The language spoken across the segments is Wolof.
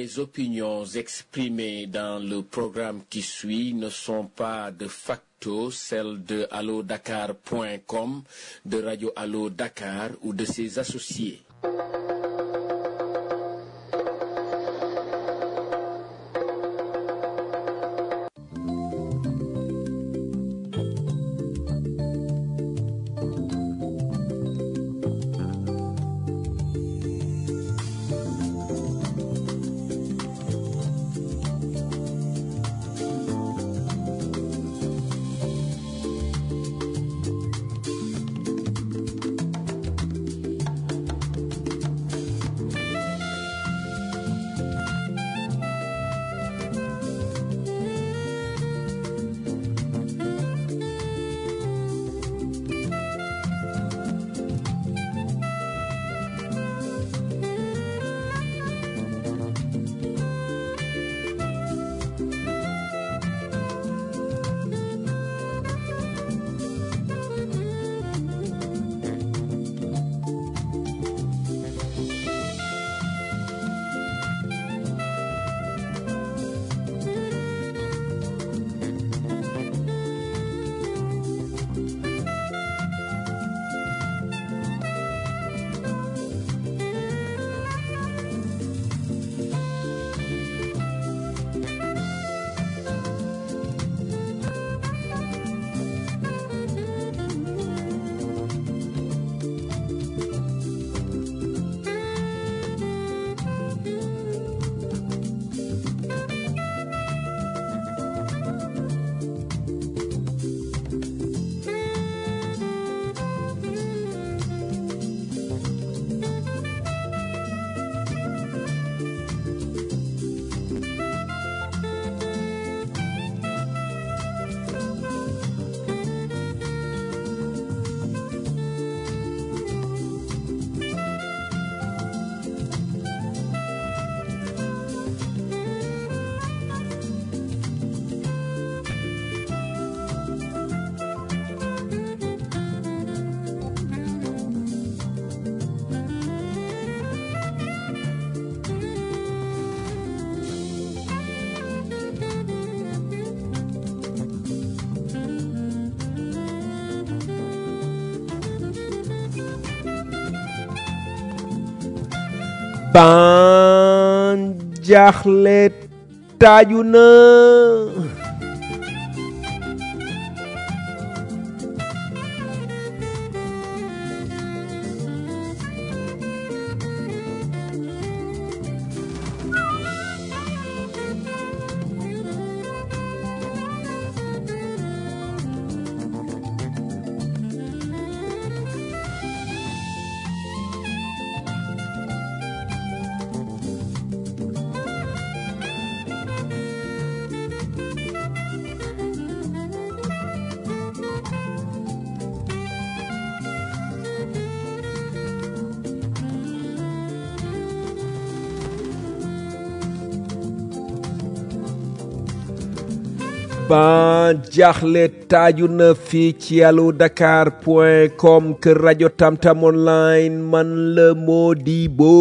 Les opinions exprimées dans le programme qui suit ne sont pas de facto celles de allodakar.com, de Radio Allo Dakar ou de ses associés. ban jaaxle taaju na ban jaaxle taaju na fii ci allo dakar point com kër rajo tamtam online man la Modibo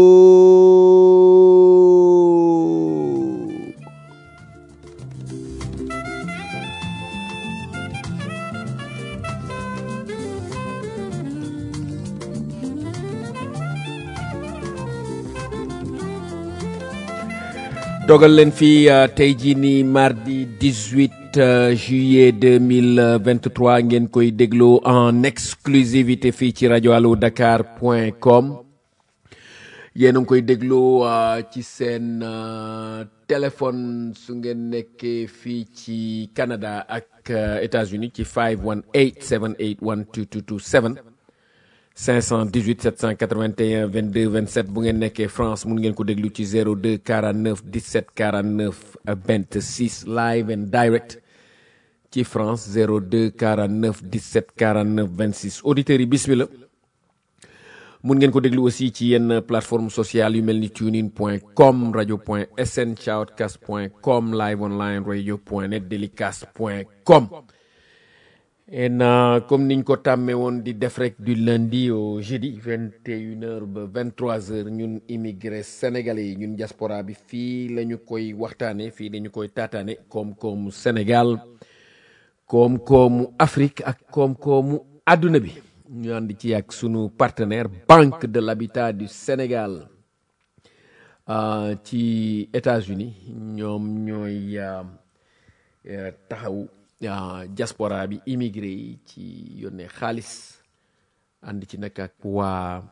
dogal leen fii tey jii nii mardi 18 juillet 2023 ngeen koy dégloo en exclusivité fii ci rajo allo dakar point com yéen a ngi koy dégloo ci seen téléphone su ngeen nekkee fii ci Canada ak États-Unis ci 518 781 2227 518 781 22 27 bu ngeen nekkee France mun ngeen ko déglu ci 02 49 17 49 26 live and direct ci France 02 49 17 49 26 auditeurs yi bismillah mun ngeen ko déglu aussi ci yenn plateforme sociale yu mel ni tunein point com radio point sn shoutcast point com live online radio point net delicast point com en euh, comme niñ ko tàmmee woon di def rek du lundi au jeudi 21h ba 23h ñun immigré sénégalais yi ñun diaspora bi fii la ñu koy waxtaane fii la ñu koy taataane koom-koomu Sénégal koom-koomu Afrique ak koom-koomu àdduna bi ñu ànd ci ak sunu partenaire Banque de l'Habitat du Sénégal euh, ci États-Unis ñoom ñooy euh, euh, taxaw uh, diaspora bi immigré yi ci yónnee xaalis ànd ci nag ak waa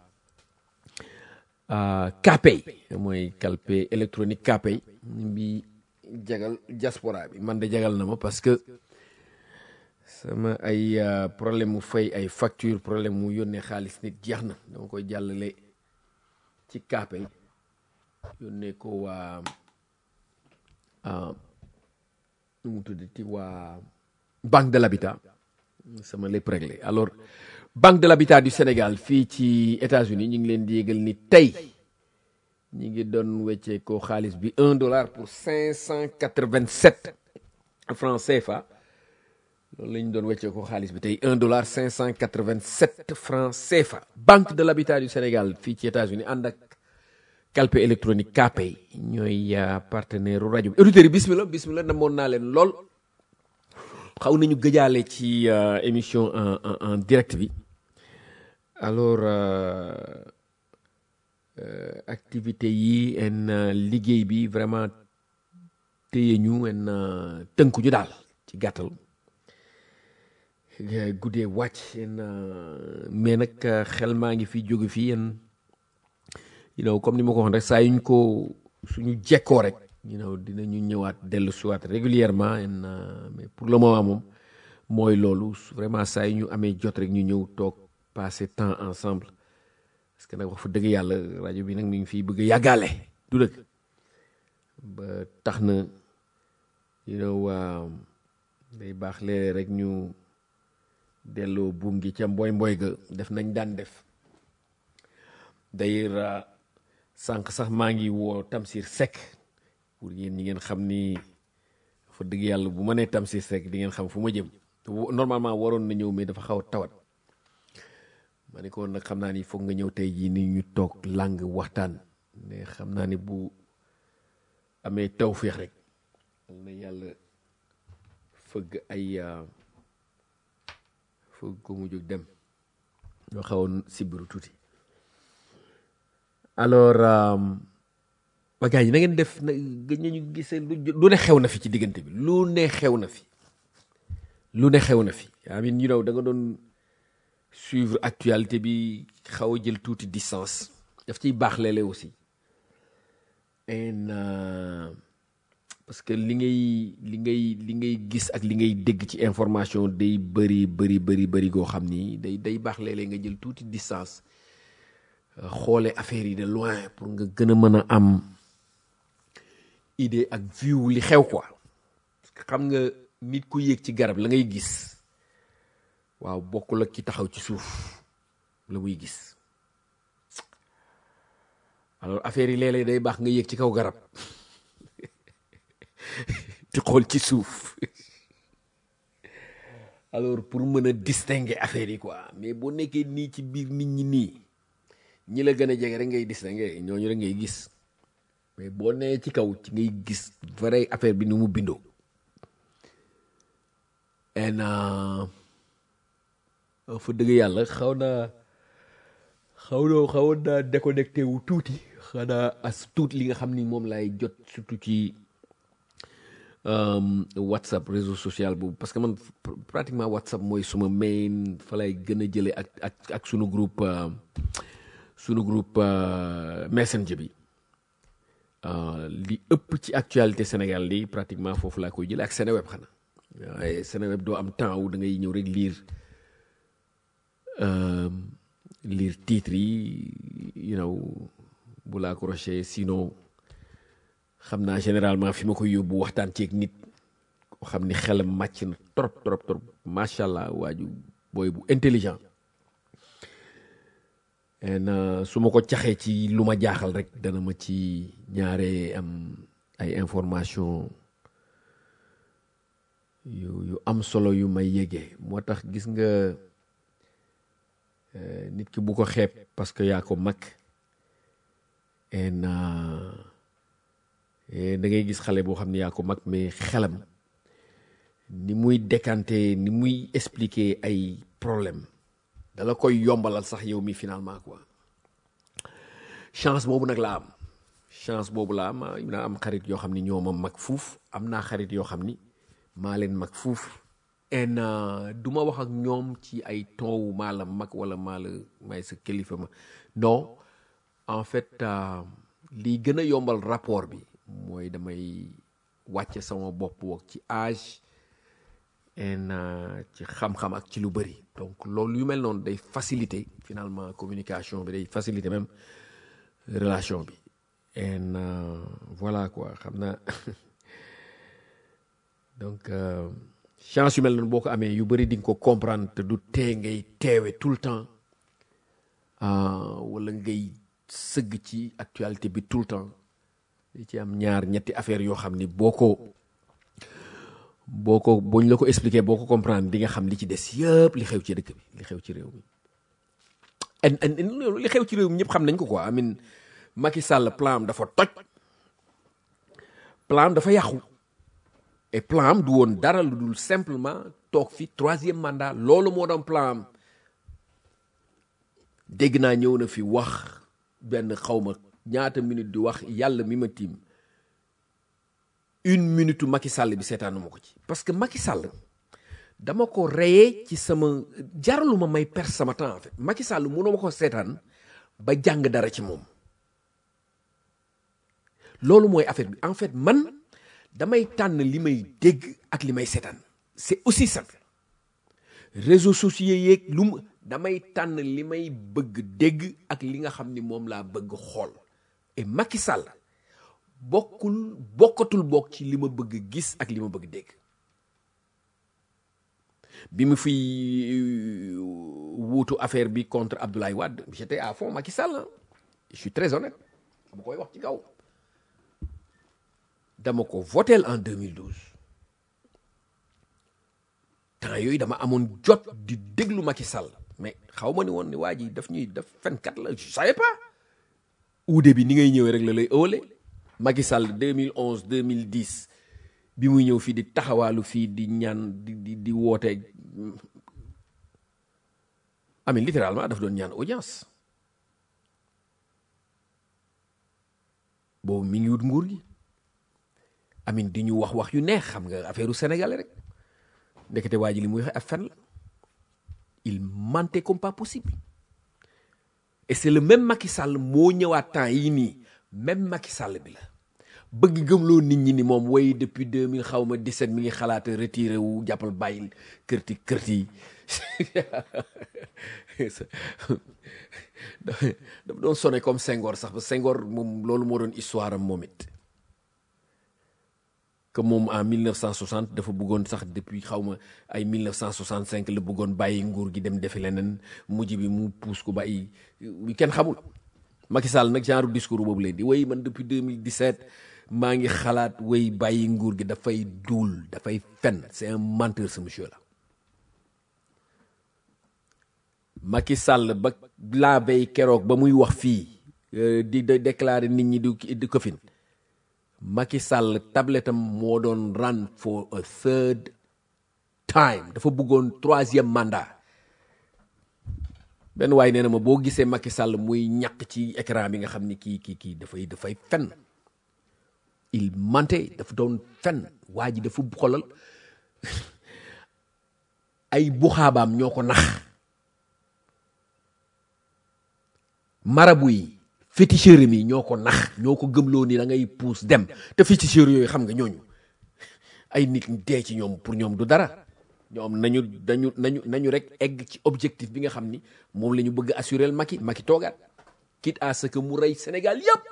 uh, Kpay mooy calpe électronique Kpay bi jagal diaspora bi man de jagal na ma parce que sama ay uh, problème mu fay ay facture problème mu yónnee xaalis nit jeex na dama koy jàllale ci Kpay yónnee ko waa nu mu tuddati waa Banque de l'Habitat sama lépp réglé alors Banque de l'Habitat du Sénégal fii ci États-Unis ñu ngi leen di yégal ni tey ñu ngi doon weccee ko xaalis bi un dollar pour cinq cent quatre-vingt-sept francs CFA loolu la ñu doon weccee ko xaalis bi tey un dollar cinq cent quatre-vingt-sept francs CFA Banque de l'Habitat du Sénégal fii ci États-Unis ànd ak calpe électronique Kpay ñooy partenaire rajo bi auditeurs yi bismillah bismillah namoon naa leen lool xaw nañu gëjaale ci émission en en en direct bi alors activité yi en liggéey bi vraiment téye ñu en tënku ñu daal ci gàttal guddee wàcc en mais nag xel maa ngi fi jóge fii en you know comme ni ma ko waxoon rek saa yuñ ko suñu jekkoo rek you know dinañu ñëwaat dellu siwaat régulièrement en mais pour le moment moom mooy loolu vraiment saa yu ñu amee jot rek ñu ñëw toog passer temps ensemble parce que nag wax fa dëgg yàlla rajo bi nag mi ngi fii bëgg a yàggaale du dëgg ba tax na you know day baax léeg rek ñu delloo buum gi ca mboy mboy ga def nañ daan def d'ailleurs sànq sax maa ngi woo Tamsir Seck pour yéen ñi ngeen xam ni fa dëgg yàlla bu ma nee Tamsir Seck di ngeen xam fu ma jëm normalement waroon na ñëw mais dafa xaw a tawat ma ne ko nag xam naa ni foog nga ñëw tey jii ni ñu toog làng waxtaan mais xam naa ni bu amee tawféex rek na yàlla fëgg ay fëgg ko mu jóg dem ñoo xawoon sibiru tuuti alors waa gars yi na ngeen def na gëj nañu gisee lu ne xew na fi ci diggante bi lu ne xew na fi lu ne xew na fi I mean you know da nga doon suivre actualité bi xaw a jël tuuti distance daf ciy baax léeg-léeg aussi en parce que li ngay li ngay li ngay gis ak li ngay dégg ci information day bëri bëri bëri bëri goo xam ni day day baax léeg-léeg nga jël tuuti distance xoole affaire yi de loin pour nga gën a mën a am idée ak view li xew quoi parce que xam nga nit ku yéeg ci garab la ngay gis waaw bokkul ak ki taxaw ci suuf la muy gis alors affaire yi léeg-léeg day baax nga yéeg ci kaw garab di xool ci suuf alors pour mën a distinguer affaire yi quoi mais boo nekkee nii ci biir nit ñi nii ñi la gën a jege rek ngay distinguer ñooñu rek ngay gis mais boo nee ci kaw ci ngay gis vrai affaire bi ni mu bindoo en fa dëgg yàlla xaw naa xaw na xawoon naa déconnecté wu tuuti xanaa as tuuti li nga xam ni moom laay jot surtout ci whatsapp réseau social boobu parce que man pratiquement whatsapp mooy suma main fa lay gën a jëlee ak ak ak sunu groupe sunu groupe messenger bi li ëpp ci actualité Sénégal li pratiquement foofu laa koy jëlee ak Seneweb xanaa waaye Seneweb doo am temps wu da ngay ñëw rek lire lire titre yi you know bu laa accroché sinon xam naa généralement fi ma koy yóbbu waxtaan ceeg nit koo xam ni xelam màcc na trop trop trop macha allah waaju booy bu intelligent en su ma ko caxee ci lu ma jaaxal rek dana ma ci ñaare am ay information yu yu am solo yu may yégee moo tax gis nga euh, nit ki bu ko xeeb parce que yaa ko mag en da ngay gis xale boo xam ne yaa ko mag mais xelam ni muy décanter ni muy expliquer ay problème dala koy yombalal sax yow mi finalement quoi chance boobu nag laa am chance boobu laa am naa am xarit yoo xam ni ñoo ma mag fuuf am naa xarit yoo xam ni maa leen mag fuuf en du ma wax ak ñoom ci ay ton maa la mag wala maa la may sa kilifa ma non en fait lii gën a yombal rapport bi mooy damay wàcce sama bopp wok ci âge en ci xam-xam ak ci lu bëri donc loolu yu mel noonu day faciliter finalement communication bi day faciliter même relation bi en voilà quoi xam naa donc chance yu mel noonu boo ko amee yu bëri di nga ko comprendre te du tee ngay teewe tout le temps wala ngay sëgg ci actualité bi tout le temps di ci am ñaar ñetti affaire yoo xam ni boo ko boo ko boo ñu la ko expliquer boo ko comprendre di nga xam li ci des yëpp li xew ci dëkk bi li xew ci réew mi en en li xew ci réew mi ñëpp xam nañ ko quoi amin Macky Sall plan am dafa toj plan am dafa yàqu et plan am du woon dara lu dul simplement toog fi troisième mandat loolu moo doon plan am dégg naa ñëw na fi wax benn xawma ñaata minute di wax yàlla mi ma tiim une minute Macky Sall bi seetaanu ma ko ci parce que Macky Sall dama ko reyee ci sama jaralu ma may perdre sama temps en fait Macky Sall mënoo ma ko seetaan ba jàng dara ci moom loolu mooy affaire bi en fait man damay tànn li may dégg ak li may seetaan c'est aussi simple réseaux sociaux yeeg lu mu damay tànn li may bëgg dégg ak li nga xam ni moom laa bëgg xool et Macky Sall bokkul bokkatul bokk ci li ma bëgg gis ak li ma bëgg dégg bi mu fi wuutu affaire bi contre Abdoulaye Wade j'étais à fond Macky Sall je suis très honnête dama koy wax ci kaw dama ko votel en 2012 temps yooyu dama amoon jot di déglu Macky Sall mais xaw ma ni woon ni waa ji daf ñuy def fenkat la je savais pas uude bi ni ngay ñëwee rek la lay ëwale Macky Sall 2011 2010 bi muy ñëw fii di taxawaalu fii di ñaan di di di woote amin littéralement daf doon ñaan audience boobu mi ngi wut nguur gi amin di ñu wax wax yu neex xam nga affaire u sénégalais rek ndekete waa ji li muy wax ab fen la il mentait comme pas possible et c'est le même Macky Sall moo ñëwaat temps yii nii même Macky Sall bi la bëgg gëmloo nit ñi ni moom way depuis 2000 xaw ma 17 mi ngi xalaat retiré wu jàppal bàyyil kërti kërti dafa doon sonné comme Senghor sax ba Senghor moom loolu moo doon histoire am moom it que moom en 1960 dafa bëggoon sax depuis xaw ma ay 1965 la bëggoon bàyyi nguur gi dem defi leneen mujj bi mu puus ko bàyyi kenn xamul Macky Sall nag genre discours boobu leen di way man depuis 2017 maa ngi xalaat way bàyyi nguur gi dafay duul dafay fen c'est un menteur ce monsieur là Macky Sall ba laa bay keroog ba muy wax fii di déclarer nit ñi di di ko fin Macky Sall tablettam moo doon run for a third time dafa bëggoon troisième mandat benn waaye nee na ma boo gisee Macky Sall muy ñàkk ci écran bi nga xam ni kii kii kii dafay dafay fen il mentait dafa doon fen waa ji dafa xolal ay buxaabaam ñoo ko nax marabu yi féticheur mi ñoo ko nax ñoo ko gëmloo ni da ngay puus dem te féticheur yooyu xam nga ñooñu ay nit dee ci ñoom pour ñoom du dara ñoom nañu dañu nañu nañu rek egg ci objectif bi nga xam ni moom la ñu bëgg assurer Macky Macky toogaat quitte à ce que mu rey Sénégal yépp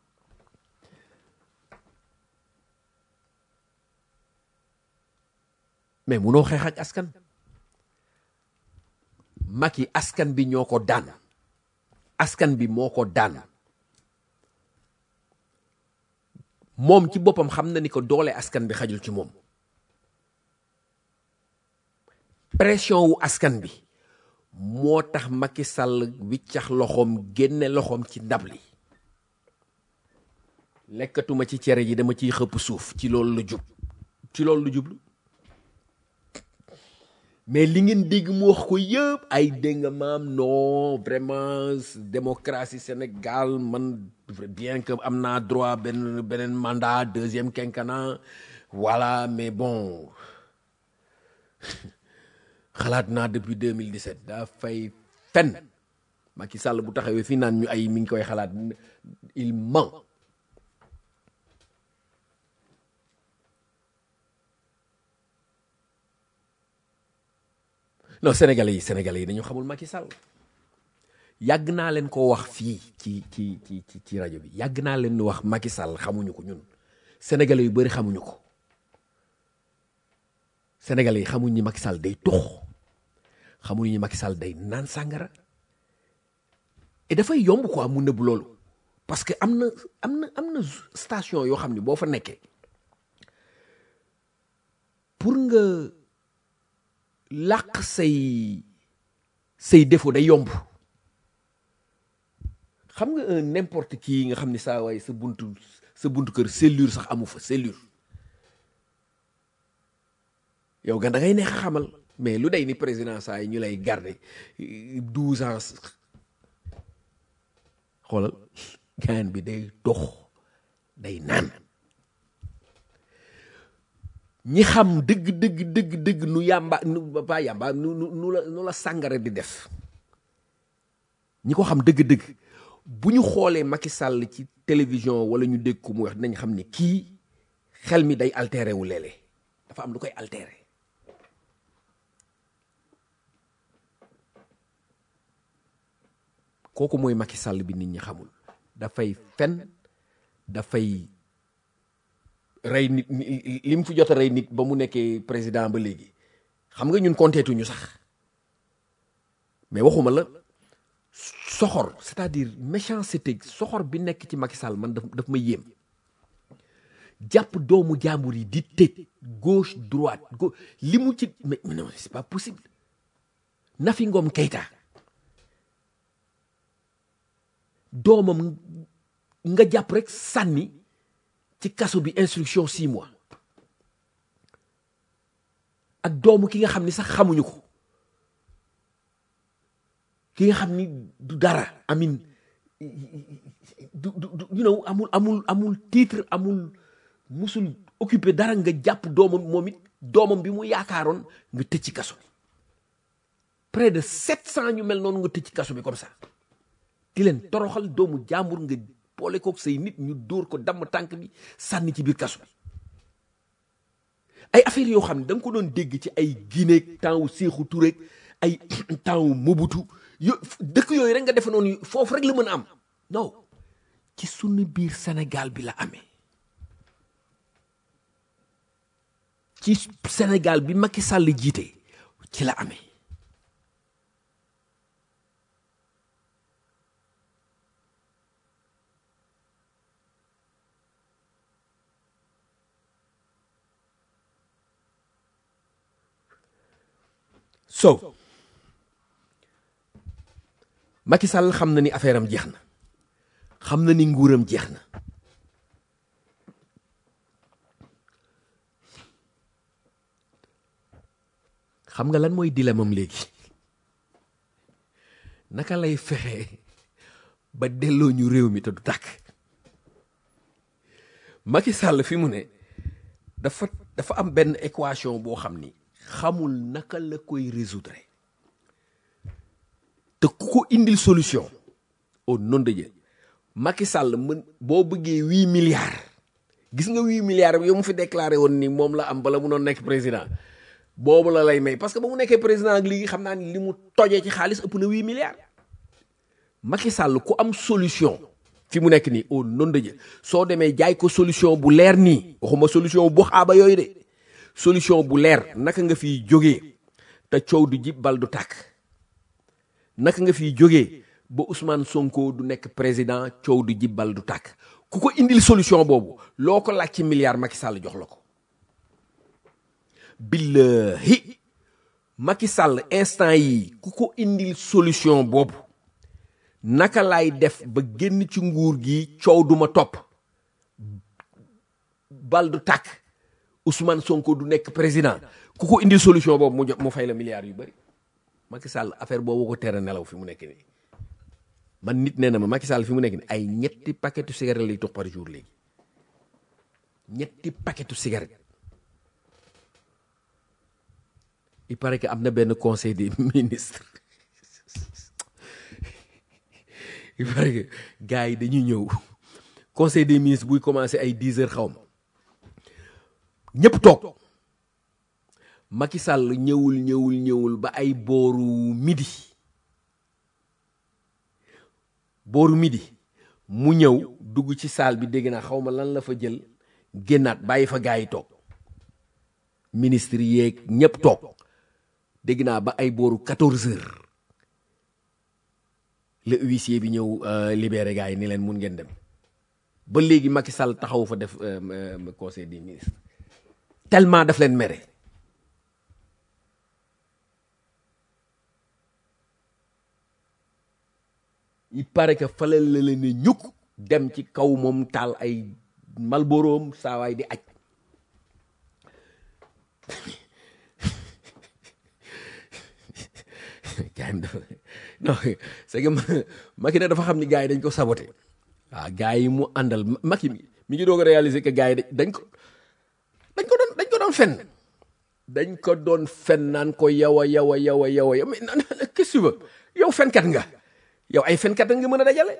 mais munoo xeex ak askan Macky askan bi ñoo ko daan askan bi moo ko daan moom ci boppam xam na ni ko doole askan bi xajul ci moom pression wu askan bi moo tax Macky Sall wiccax loxoom génne loxoom ci ndab li lekkatuma ci cere ji dama ciy xëpp suuf ci loolu la jub ci loolu la jublu mais li ngeen dégg mu wax ko yëpp ay dégg nga maam non vraiment démocratie Sénégal man bien que am naa droit benn beneen mandat deuxième quinquennat voilà mais bon xalaat naa depuis 2017 daa fay fen Macky Sall bu taxawee fii naan ñu ay mi ngi koy xalaat il ment non sénégalais yi sénégalais yi dañu xamul Macky Sall yàgg naa leen ko wax fii ci ci ci ci ci rajo bi yàgg naa leen wax Macky Sall xamuñu ko ñun sénégalais yu bëri xamuñu ko sénégalais yi xamuñ ni Macky Sall day tux xamuñu ni Macky Sall day naan sàngara et dafay yomb quoi mu nëbb loolu parce que am na am na am na station yoo xam ne boo fa nekkee pour nga làq say say défaut day yomb xam nga un n'importe qui nga xam ni saa waay sa buntu sa buntu kër cellule sax amu fa cellule yow gan da ngay neex a xamal mais lu day ni président saa yi ñu lay garder douze ans xoolal gaan bi day dox day naan ñi xam dëgg dëgg dëgg dëgg nu yàmba nu ba yàmba nu nu nu la nu la sàngara di def ñi ko xam dëgg-dëgg bu ñu xoolee Macky Sall ci télévision wala ñu dégg ko mu wax dinañ xam ni kii xel mi day altéré wu léeg-léeg dafa am lu koy altéré kooku mooy Macky Sall bi nit ñi xamul dafay fen dafay rey nit li mu fi jot a rey nit ba mu nekkee président ba léegi xam nga ñun konteetuñu sax mais waxuma la soxor c'est-à-dire méchanceté soxor bi nekk ci Macky Sall man daf daf ma yéem jàpp doomu jàmbur yi di tëj gauche droite gauche li mu ci mais non c'est pas possible Nafi Ngom Keïta doomam nga jàpp rek sànni ci kaso bi instruction six mois ak doomu ki nga xam ni sax xamuñu ko ki nga xam ni du dara amin du du you know amul amul amul titre amul musul occupé dara nga jàpp doomam moom it doomam bi mu yaakaaroon nga tëj ci kaso bi près de sept cent ñu mel noonu nga tëj ci kaso bi comme ça di leen toroxal doomu jàmbur nga boole kook say nit ñu dóor ko damm tànk bi sànni ci biir kaso bi ay affaires yoo xam ne da nga ko doon dégg ci ay Guinée temps wu Sékou Touré ay temps wu Mobutu yo dëkk yooyu rek nga defe noonu foofu rek la mën a am non ci sunu biir Sénégal bi la amee ci Sénégal bi Macky Sall jiite ci la amee so Macky Sall xam na ni affaire am jeex na xam na ni nguuram jeex na xam nga lan mooy dilemam léegi naka lay fexe ba delloo ñu réew mi te du tàkk Macky Sall fi mu ne dafa dafa am benn équation boo xam ni xamul naka la koy résoudre te ku ko indil solution au nom de Dieu Macky Sall mën boo bëggee huit milliards gis nga huit milliards yow mu fi déclaré woon ni moom la am bala mu noon nekk président boobu la lay may parce que ba mu nekkee président ak léegi xam naa ni li mu tojee ci xaalis ëpp na huit milliards Macky Sall ku am solution fi mu nekk nii au nom de Dieu soo demee jaay ko solution bu leer nii waxuma solution bu xaaba yooyu de solution bu leer naka nga fiy jógee te coow du jib bal du tàkk naka nga fiy jógee ba Ousmane Sonko du nekk président coow du jib bal du tàkk ku ko indil solution boobu loo ko laaj ci milliard Macky Sall jox la ko billahi Macky Sall instant yi ku ko indil solution boobu naka laay def ba génn ci nguur gi coow duma topp bal du tàkk Ousmane Sonko du nekk président ku ko indil solution boobu mu jox mu fay la milliards yu bëri Macky Sall affaire boobu ko tere nelaw fi mu nekk nii man nit nee na ma Macky Sall fi mu nekk nii ay ñetti paquetu cigarette lay tox par jour léegi ñetti paquetu cigarette il paraît que am na benn conseil des ministres il paraît que gars yi dañuy ñëw conseil des ministres buy commencé ay 10 heures xaw ma ñëpp toog Macky Sall ñëwul ñëwul ñëwul ba ay booru midi booru midi mu ñëw dugg ci salle bi dégg naa xaw ma lan la fa jël génnaat bàyyi fa gars yi toog ministre yeeg ñëpp toog dégg naa ba ay booru 14 heures le huissier bi ñëw libéré gars yi ni leen mun ngeen dem ba léegi Macky Sall taxaw fa def conseil des ministres tellement daf leen mere il paraît que fale la leen ne ñukk dem ci kaw moom taal ay malboroom saawaay di aj gars yi dafa non c'est que Macky nag dafa xam ni gars yi dañ ko saboté waaw gars yi mu àndal Macky mi ngi doog a réaliser que gars yi dañ ko dañ ko doon dañ ko doon fen dañ ko doon fen naan ko yow a yow a yow a yow a yow mais qu'est-ce que tu veux yow fenkat nga yow ay fenkat nga mën a dajale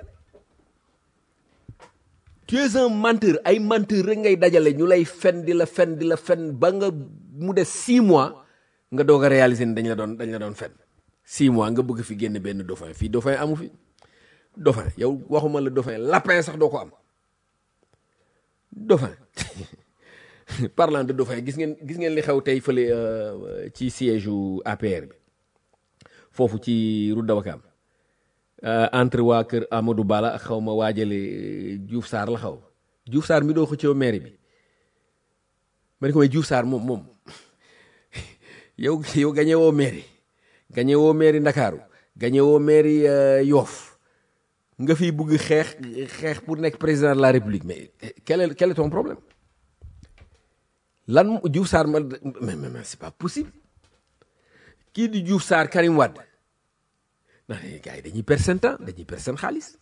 tu es un menteur ay menteur rek ngay dajale ñu lay fen di la fen di la fen ba nga mu des six mois nga doog a réaliser ni dañ la doon dañ la doon fen six mois nga bëgg fi génn benn dauphin fii dauphin amu fi dauphin yow waxuma la dauphin lapin sax doo ko am dauphin parlant de dauphin gis ngeen gis ngeen li xew tey fële ci siège u APR bi foofu ci route de Ouakam entre waa kër Amadou Bala ak xaw ma waajale Diouf Sarr la xaw Diouf Sarr mi doo xëccoo maire bi ma ne ko may Diouf Sarr moom moom yow yow gañe woo maire gañe woo maire Ndakaaru gañe woo maire Yoff nga fi bugg xeex xeex pour nekk président de la République mais quel est quel est ton problème lan Diouf Sarr ma mais mais c'est pas possible kii di Diouf Sarr Karim Wade ndax gars yi dañuy perdre seen temps dañuy perdre seen xaalis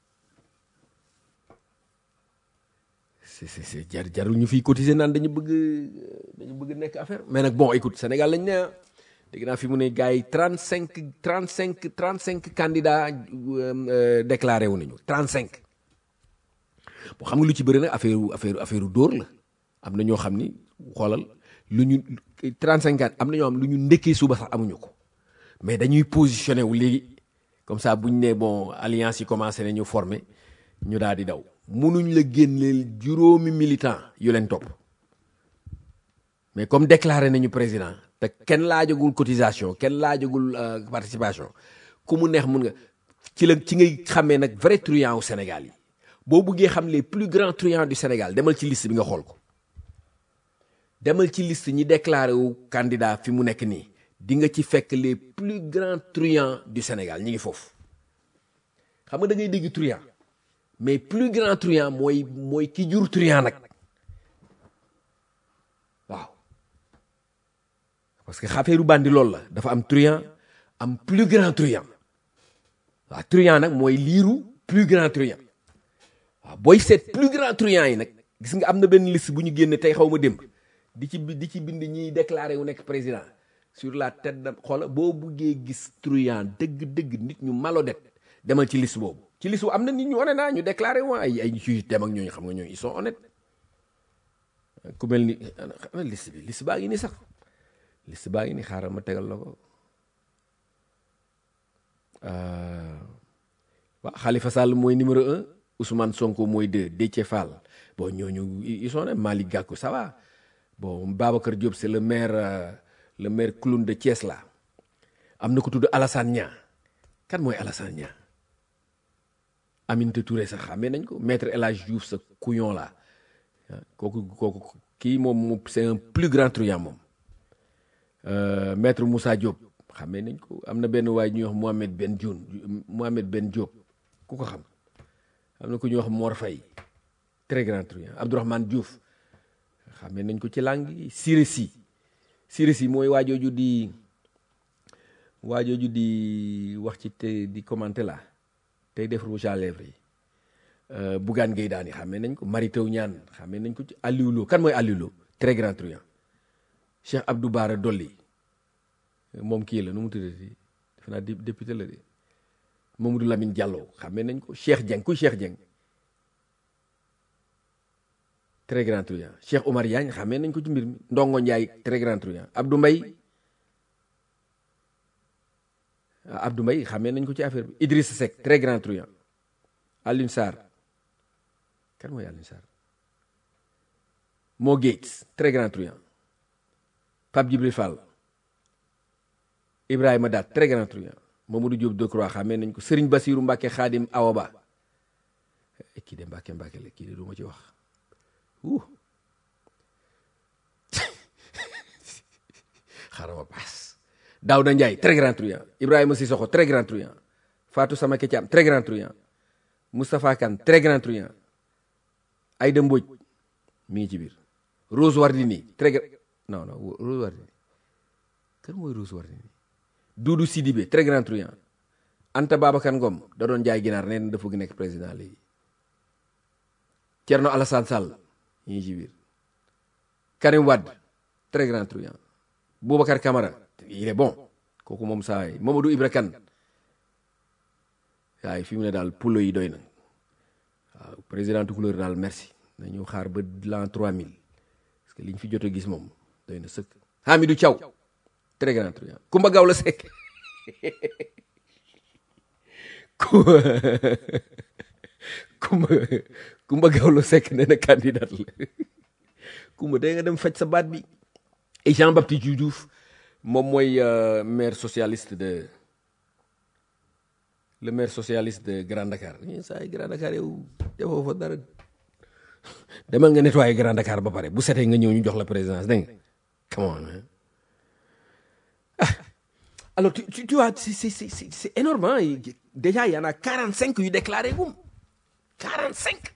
c'est c'est jar jarul ñu fiy cotiser naan dañu bëgg dañu bëgg nekk affaire mais nag bon écoute Sénégal lañ ne dégg naa fi mu ne gars yi trente cinq trente cinq trente cinq candidats déclaré wu nañu trente cinq bon xam nga lu ci bëri nag affaire affaire affaire dóor la am na ñoo xam ni xoolal lu ñu trente cinq am na ñoo xam lu ñu ndekkee suba sax amuñu ko mais dañuy positionné wu léegi comme ça bu ñu nee bon alliance yi commencé nañu former ñu daal di daw munuñ la génneel juróomi militant yu leen topp mais comme déclaré nañu président te kenn laajagul cotisation kenn laajagul participation ku mu neex mun nga ci la ci ngay xamee nag vrai truand au Sénégal yi boo buggee xam les plus grands truands du Sénégal demal ci liste bi nga xool ko demal ci liste ñi déclaré wu candidat fi mu nekk nii di nga ci fekk les plus grands truands du Sénégal ñi ngi foofu xam nga da ngay dégg truand mais plus grand truand mooy mooy ki jur truand nag waaw parce que xafeeru bandi loolu la dafa am truand am plus grand truand waaw truand nag mooy liiru plus grand truand waaw booy seet plus grand truand yi nag gis nga am na benn liste bu ñu génne tey xaw ma démb di ci di ci bind ñiy déclaré wu nekk président sur la tête de xoola boo buggee gis truand dëgg-dëgg nit ñu malodet demal ci liste boobu ci liste boobu am na nit ñu honnête naa ñu déclaré wu ay ay juge dem ak ñooñu xam nga ñooñu ils sont honnêtes ku mel ni ana liste bi liste baa ngi ni sax liste baa ngi ni xaaral ma tegal la ko waaw Khalifa Sall mooy numéro un Ousmane Sonko mooy deux Déthié Fall bon ñooñu ils sont honnêtes Malick Gakou ça va bon Babacar Diop c'est le maire euh, le maire clown de Thiès là am na ko tudd Alassane Niang kan mooy Alassane Niang Aminata Touré sax xamee nañ ko maître El Hadj Diouf sa couillon là kooku kooku kii moom moom c'est un plus grand truand moom maître Moussa Diop xamee nañ ko am na benn waay ñuy wax Mohamed Ben Dioun Mohamed Ben Diop ku ko xam am na ku ñuy wax Mor Faye très grand truand Abdourahmane Diouf xamee nañ ko ci langue yi Siré Sy Siré Sy mooy waajooju di waajooju di wax ci te di commenter la tey def rouge à lèvres yi Bougane Gueye Dany xamee nañ ko Mary Teuw Niane xamee nañ ko ci Aliou Lo kan mooy Aliou Lo très grand truand Cheikh Abdou Bara Dolly moom kii la nu mu tuddati defe naa député la de Mamadou Lamine Diallo xamee nañ ko Cheikh Dieng kuy Cheikh Dieng très grand truand Cheikh Omar Diagne xamee nañ ko ci mbir mi Ndongo Ndiaye très grand truand Abdou Mbaye Abdou Mbaye xamee nañ ko ci affaire bi Idrissa Seck très grand truand Alioune Sarr kan mooy Alioune Sarr Mo Gates très grand truand Pape Djibril Fall Ibrahima Daat très grand truand Mamadou Diop Decroix xamee nañ ko Serigne Bassirou Mbacke Khadim Awaba kii de Mbacke Mbacke la kii de du ma ci wax uh xaaral ma paas Daouda Ndiaye très grand truand Ibrahima Sissoko très grand truand Fatou Samake Thiam très grand truand Moustapha Kane très grand truand Aïda Mbodj mi ngi ci biir Rose Wardini très grand non non Rose Wardini kan mooy Rose Wardini Doudou Sidibé très grand truand Anta Babacar Ngom da doon jaay ginaar nee na dafa nekk président léegi Thierno Alassane Sall mi ngi ci biir Karim Wade très grand truand Boubacar Camara il est bon kooku moom saa yi Mamadou Ibra Kane waaye fi mu ne daal pulo yi doy na waaw président couleur daal merci nañu xaar ba l'an 3000 parce que liñ fi jot a gis moom doy na sëkk Hamidou Thiaw très grand truand Kumba Gawlo Seck Kumba Kumba Gawlo Seck nee na candidat la Kumba day nga dem faj sa baat bi et Jean Baptiste Diouf moom mooy maire socialiste de le maire socialiste de Grand Dakar ñun saa yi Grand Dakar yow defoo fa dara demal nga nettoyer Grand Dakar ba pare bu setee nga ñëw ñu jox la présidence dégg nga come on hein? ah alors tu tu, tu vois c'est c'est c'est c'est énorme hein? déjà il y en a 45 yu déclaré gum 45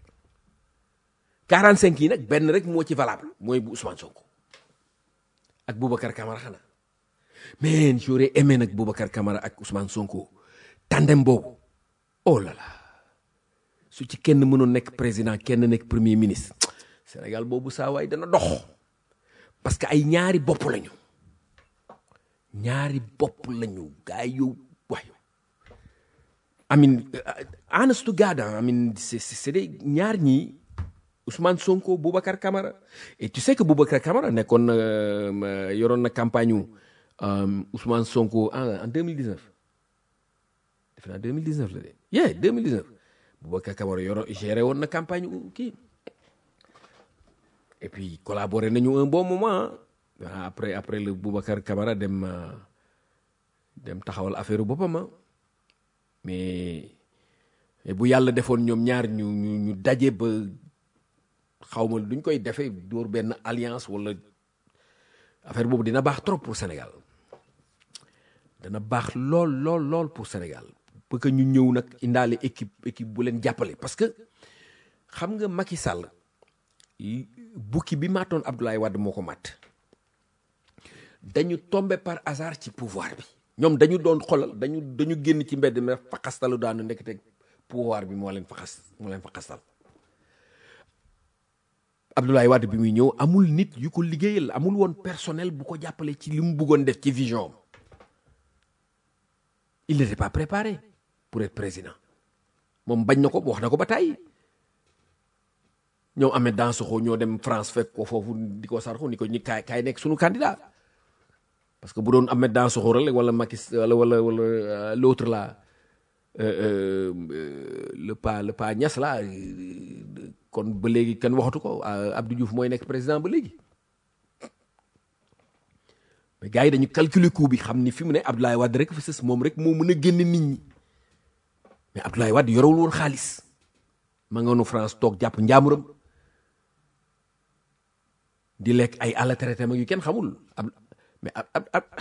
45 yi nag benn rek moo ci valable mooy bu Ousmane Sonko ak Boubacar Camara xanaa mais j'aurais aimé nag Boubacar Camara ak Ousmane Sonko tandem boobu oh là là su ci kenn mënoon nekk président kenn nekk premier ministre Sénégal boobu saa waay dana dox parce que ay ñaari bopp lañu ñaari bopp lañu gaa yow waay I mean honest to God I mean c'est c'est des ñaar ñii Ousmane Sonko Boubacar Camara et tu sais que Boubacar Camara nekkoon na yoroon na campagne wu Ousmane Sonko en en 2019 defe naa 2019 la de yeah 2019 Boubacar Camara yoro géré woon na campagne wu kii et puis collaboré nañu un bon moment après après le Boubacar Camara dem dem taxawal affaire boppam mais bu yàlla defoon ñoom ñaar ñu ñu ñu daje ba. xaw ma duñ koy defee dóor benn alliance wala affaire boobu dina baax trop pour Sénégal dana baax lool lool lool pour Sénégal pour que ñu ñëw nag indaale équipe équipe bu leen jàppale parce que xam nga Macky Sall bukki bi maatoon Abdoulaye Wade moo ko mat dañu tombé par hasard ci pouvoir bi ñoom dañu doon xolal dañu dañu génn ci mbedd mi faxastalu daanu ndekete pouvoir bi moo leen faxas moo leen faxastal Abdoulaye Wade bi muy ñëw amul nit yu ko liggéeyal amul woon personnel bu ko jàppale ci li mu bëggoon def ci vision il n'était pas préparé pour être président moom bañ na ko wax na ko ba tàyyi ñoom amee Dansokho ñoo dem France fekk ko foofu di ko sarxu ni ko ñi kaay kaay nekk suñu candidat parce que bu doon Ahmed Dansokho rek wala Macky wala wala wala l'autre là le pas le pas Niass là kon ba léegi kenn waxatu ko Abdou Diouf mooy nekk président ba léegi mais gars yi dañu calculer coup bi xam ni fi mu ne Abdoulaye Wade rek fa sës moom rek moo mën a génn nit ñi mais Abdoulaye Wade yorewul woon xaalis ma nga nu France toog jàpp njaamuram di lekk ay àll traité mag yu kenn xamul ab mais ab ab ab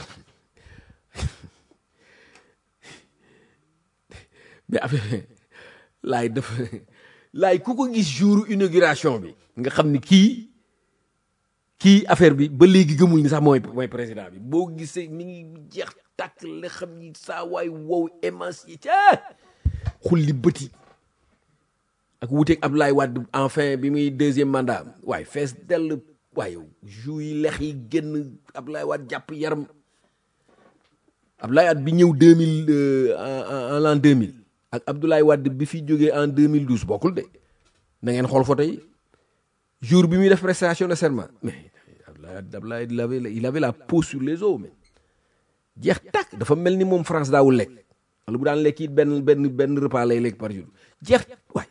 mais affaire laay dafa laay ku ko gis jour inauguration bi nga xam ni kii kii affaire bi ba léegi gëmul ni sax mooy mooy président bi boo gisee mi ngi jeex tàkk la xam ni saa waay wow émancié ca xulli bëti ak wuteeg Abdoulaye Wade enfin bi muy deuxième mandat waaye fees dell waaye jou yi lex yi génn Abdoulaye Wade jàpp yaram Abdoulaye Wade bi ñëw deux mille en l'an deux mille ak Abdoulaye Wade bi fi jógee en 2012 bokkul de na ngeen xool photo yi jour bi muy def prestation de serment mais Abdoulaye Abdoulaye il avait il avait la peau sur les os mais jeex tàkk dafa mel ni moom France daawul lekk wala bu daan lekk it benn benn benn repas lay lekk par jour jeex waay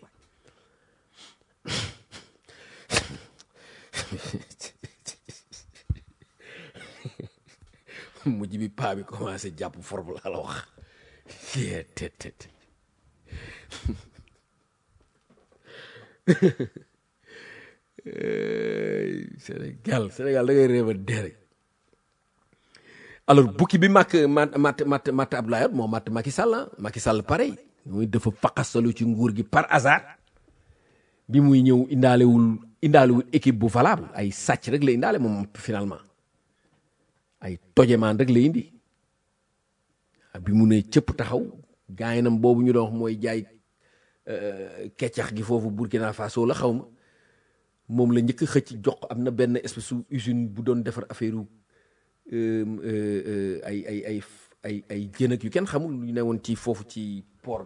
mujj bi paa bi commencé jàpp forme laa la wax tet tet Sénégal Sénégal da ngay réew a dere alors bukki bi màkk mat mat mat mat Abdoulaye Wade moo mat Macky Sall ah Macky Sall pareil muy dafa faqasalu ci nguur gi par hasard bi muy ñëw indaalewul indaalewul équipe bu valable ay sàcc rek la indaale moom finalement ay tojemaan rek la indi bi mu ne cëpp taxaw gaayinam boobu ñu doon wax mooy jaay keccax gi foofu Burkina Faso la xaw ma moom la njëkk xëcc jox am na benn espèce usine bu doon defar affaire ay ay ay ay ay jën ak yu kenn xamul yu ne woon ci foofu ci port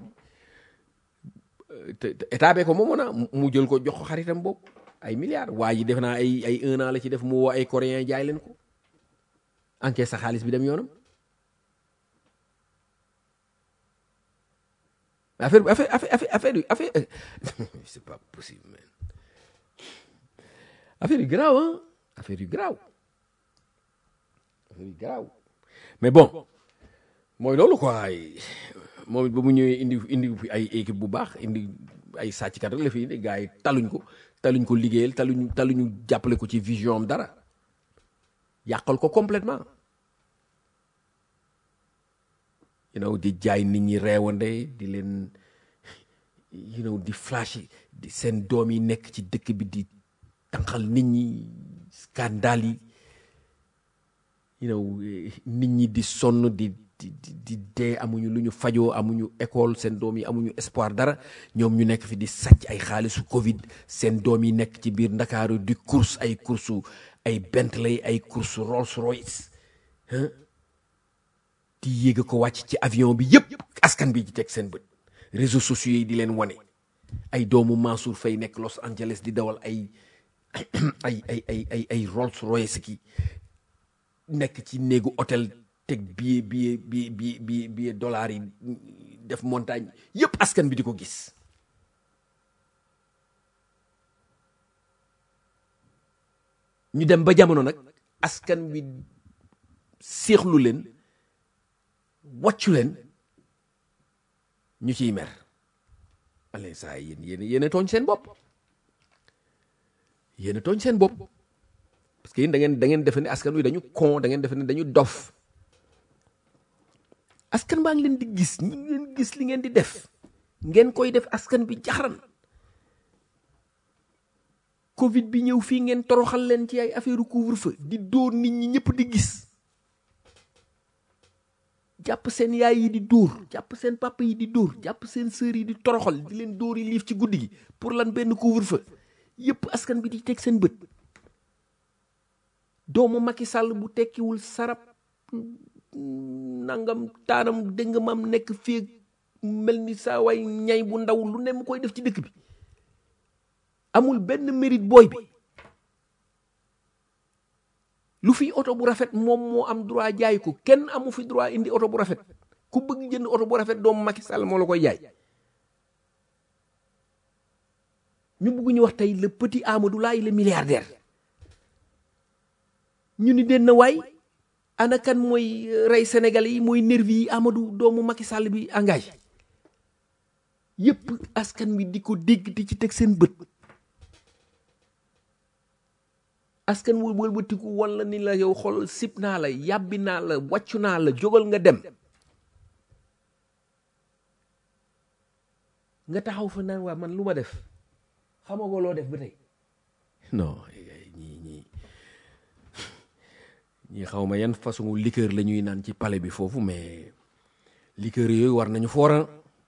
bi te état bee ko moomoon na mu jël ko jox ko xaritam boobu ay milliards waa ji def naa ay ay un an la ci def mu woo ay coréen jaay leen ko encaisse sa xaalis bi dem yoonam affaire affaire affaire affaire affaire c'est pas possible man affaire yu garaaw ah affaire yu garaaw affaire yu garaaw mais bon mooy loolu quoi moom it ba mu ñëwee indi indi fi ay équipe bu baax indi ay sàcckat rek la fi indi gars yi taluñ ko taluñ ko liggéeyal taluñ taluñu jàppale ko ci vision am dara yàqal ko complètement you know di jaay nit ñi reewande di leen you know di flash di seen doom yi nekk ci dëkk bi di tànqal nit ñi scandale yi you know nit ñi di sonn di di di dee amuñu lu ñu fajoo amuñu école seen doom yi amuñu espoir dara ñoom ñu nekk fi di sàcc ay xaalisu Covid seen doom yi nekk ci biir Ndakaaru di course ay course ay Bentley ay course Rolls Royce di yéeg ko wàcc ci avion bi yépp askan bi ci teg seen bët réseaux sociaux yi di leen wane ay doomu Mansour Faye nekk Los Angeles di dawal ay ay ay ay ay ay Rolls Royce ki nekk ci néegu hôtel teg billet billet billet billet billet dollars yi def montagne yépp askan bi di ko gis ñu dem ba jamono nag askan wi séexlu leen wàccu leen ñu ciy mer ale saa yéen yéen yéen a tooñ seen bopp yéen a tooñ seen bopp parce que yéen da ngeen da ngeen defe ne askan wi dañu con da ngeen defe ne dañu dof askan baa ngi leen di gis ñi ngeen gis li ngeen di def ngeen koy def askan bi jaxaran covid bi ñëw fii ngeen toroxal leen ci ay affaire couvre-feu di dóor nit ñi ñëpp di gis jàpp seen yaay yi di dóor jàpp seen papa yi di dóor jàpp seen sœur yi di toroxal di leen dóor yi liif ci guddi gi pour lan benn couvre-feu yëpp askan bi di teg seen bët doomu Macky Sall bu tekkiwul sarab nangam taanam dégg nga maam nekk fii mel ni saa waay ñay bu ndaw lu ne mu koy def ci dëkk bi amul benn mérite booy bi lu fi oto bu rafet moom moo am droit jaay ko kenn amu fi droit indi oto bu rafet ku bëgg jënd oto bu rafet doomu Macky Sall moo la koy jaay ñu bëgg ñu wax tey le petit Amadou Laye le milliardaire ñu ni den na waay ana kan mooy rey Sénégalais yi mooy nervi yi Amadou doomu Macky Sall bi engagé yépp askan bi di ko dégg di ci teg seen bët askan wu wëlbatiku wala ni la yow xool sib naa la yàbbi naa la wàccu naa la jógal nga dem nga taxaw fa naan waa man lu ma def xamagoo loo def ba tey non ñii ñii ñii xaw ma yan façon liqueur la ñuy naan ci palais bi foofu mais liqueur yooyu war nañu foora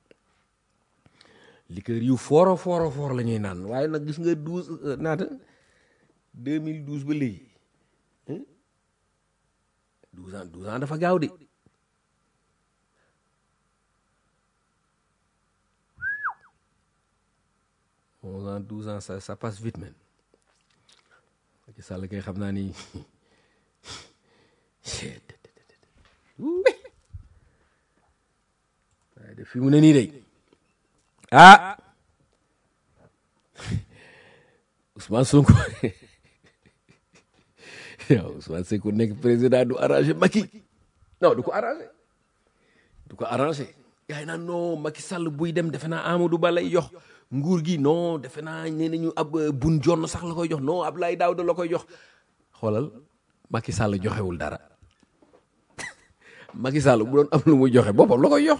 liqueur yu foora foora foor la ñuy naan waaye nag gis nga douze naata 2012 ba léegi 12 ans 12 ans dafa gaaw de onze ans douze ans ça ça passe vite man Macky Sall kay xam naa ni waaye de fi mu ne nii de ah Ousmane Sonko yow Ousmane Sonko nekk président du arrangé Macky non du ko arrangé du ko arrangé yaa ngi naan non Macky Sall buy dem defe naa Amadou Ba lay jox nguur gi non defe naa nee nañu ab bun jonn sax la koy jox non Abdoulaye Daouda la koy jox xoolal Macky Sall joxewul dara Macky Sall bu doon am lu muy joxe boppam la koy jox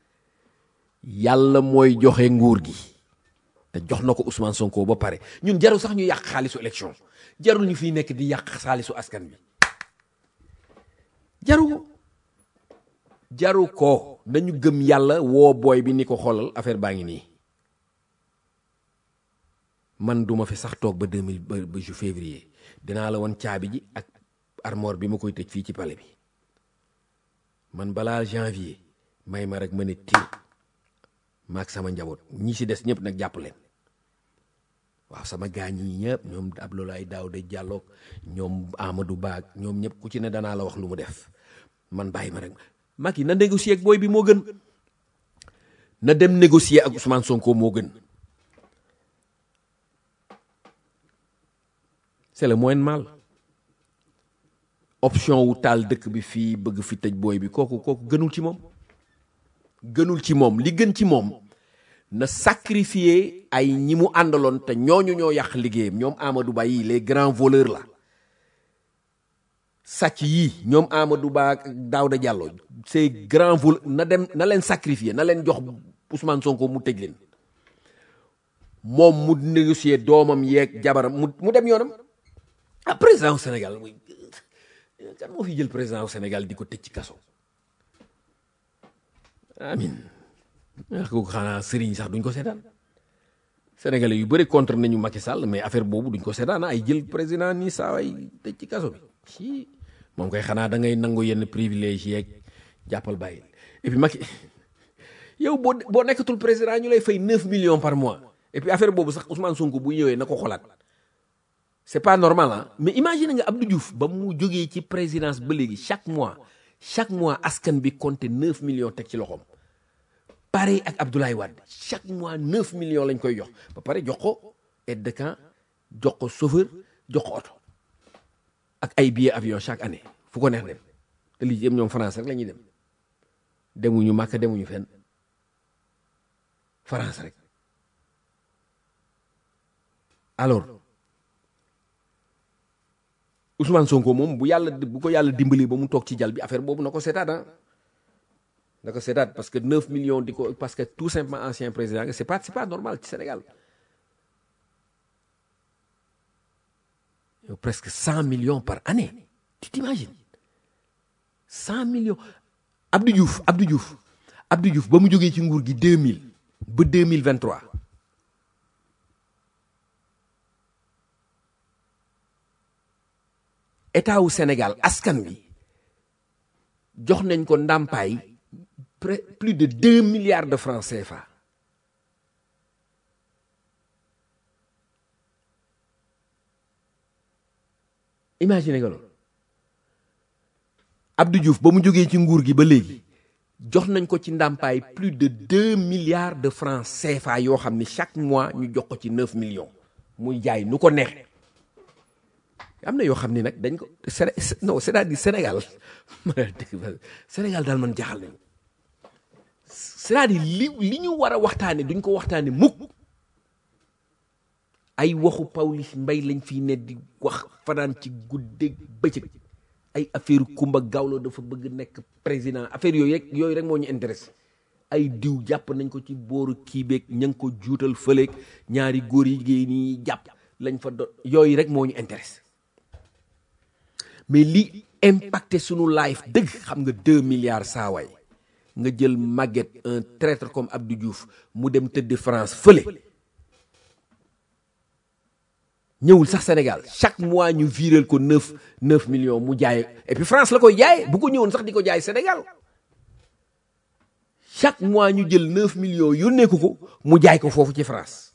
yàlla mooy joxe nguur gi te jox na ko Ousmane Sonko ba pare ñun jarul sax ñu yàq xaalisu élection jarul ñu fiy nekk di yàq xaalisu askan bi jaru ko jaru ko nañu gëm yàlla woo booy bi ni ko xoolal affaire baa ngi nii man duma fi sax toog ba deux mille ba ba ju février dinaa la woon caabi ji ak armoire bi ma koy tëj fii ci palais bi man balaa janvier may ma rek ma ne tiir maag sama njaboot ñi ci des ñëpp nag jàpp leen waaw sama gaañ yi ñëpp ñoom Abdoulaye Daouda Diallo ñoom Amadou Ba ñoom ñëpp ku ci ne danaa la wax lu mu def man bàyyi ma rek Macky na négocier ak booy bi moo gën na dem négocier ak Ousmane Sonko moo gën c'est le moyen mal option wu taal dëkk bi fii bëgg fi tëj booy bi kooku kooku gënul ci moom gënul ci moom li gën ci moom na sacrifier ay ñi mu àndaloon te ñooñu ñoo yàq liggéeyam ñoom Amadou Ba yi les grands voleurs la sàcc yii ñoom Amadou Ba ak Daouda Diallo ces grands voleurs na dem na leen sacrifier na leen jox Ousmane Sonko mu tëj leen moom mu négocier doomam yeeg jabaram mu mu dem yoonam ah président au Sénégal muy kan moo fi jël président au Sénégal di ko tëj ci kaso amin wax ko xanaa sëriñ sax duñ ko seetaan sénégalais yu bëri contre nañu Macky Sall mais affaire boobu duñ ko seetaan ay jël président nii saa waay tëj ci kaso bi ci moom koy xanaa da ngay nangu yenn privilège yeeg jàppal bàyyi et puis Macky yow boo boo nekkatul président ñu lay fay 9 millions par mois et puis affaire boobu sax Ousmane Sonko bu ñëwee na ko xolaat c'est pas normal ah mais imagine nga Abdou Diouf ba mu jógee ci présidence ba léegi chaque mois chaque mois askan bi compté 9 millions teg ci loxoom pareil ak Abdoulaye Wade chaque mois 9 millions lañ koy jox ba pare jox ko aide de camp jox ko chauffeur jox ko oto ak ay billets avion chaque année fu ko neex dem te lii yëpp ñoom France rek la ñuy dem demuñu Màkka demuñu fenn France rek alors Ousmane Sonko moom bu yàlla bu ko yàlla dimbali ba mu toog ci jal bi affaire boobu na ko seetaat ah na ko seetaat parce que 9 millions di ko parce que tout simplement ancien président c'est pas c'est pas normal ci Sénégal yow presque 100 millions par année tu t'imagines 100 millions Abdou Diouf Abdou Diouf Abdou Diouf ba mu jógee ci nguur gi 2000 ba 2023 état wu Sénégal askan wi jox nañ ko ndàmpaay plus de deux milliards de francs CFA imagine nga loolu Abdou Diouf ba mu jógee ci nguur gi ba léegi jox nañ ko ci ndàmpaay plus de deux milliards de francs CFA yoo xam ni chaque mois ñu jox ko ci neuf millions muy jaay nu ko neex am na yoo xam ni nag dañ ko non c'est-à-dire Sénégal Sénégal daal man jaaxal nañu c'est-à-dire li li ñu war a waxtaane duñ ko waxtaane mukk ay waxu Pawlish Mbaye lañ fiy ne di wax fanaan ci guddeeg bëccëg ay affaire Kumba Gawlo dafa bëgg nekk président affaire yooyu rek yooyu rek moo ñu intéressé ay diw jàpp nañ ko ci booru kiibeeg ña ngi ko juutal fëleeg ñaari góor yi jigéen ñi jàpp lañ fa do yooyu rek moo ñu intéressé mais li impacté sunu life dëgg xam nga deux milliards saawaay nga jël Maguette un traître comme Abdou Diouf mu dem tëdd France fële ñëwul sax Sénégal chaque mois ñu viréel ko neuf neuf millions mu jaay et puis France la koy jaay bu ko ñëwoon sax di ko jaay Sénégal chaque mois ñu jël neuf millions yónnee ko ko mu jaay ko foofu ci France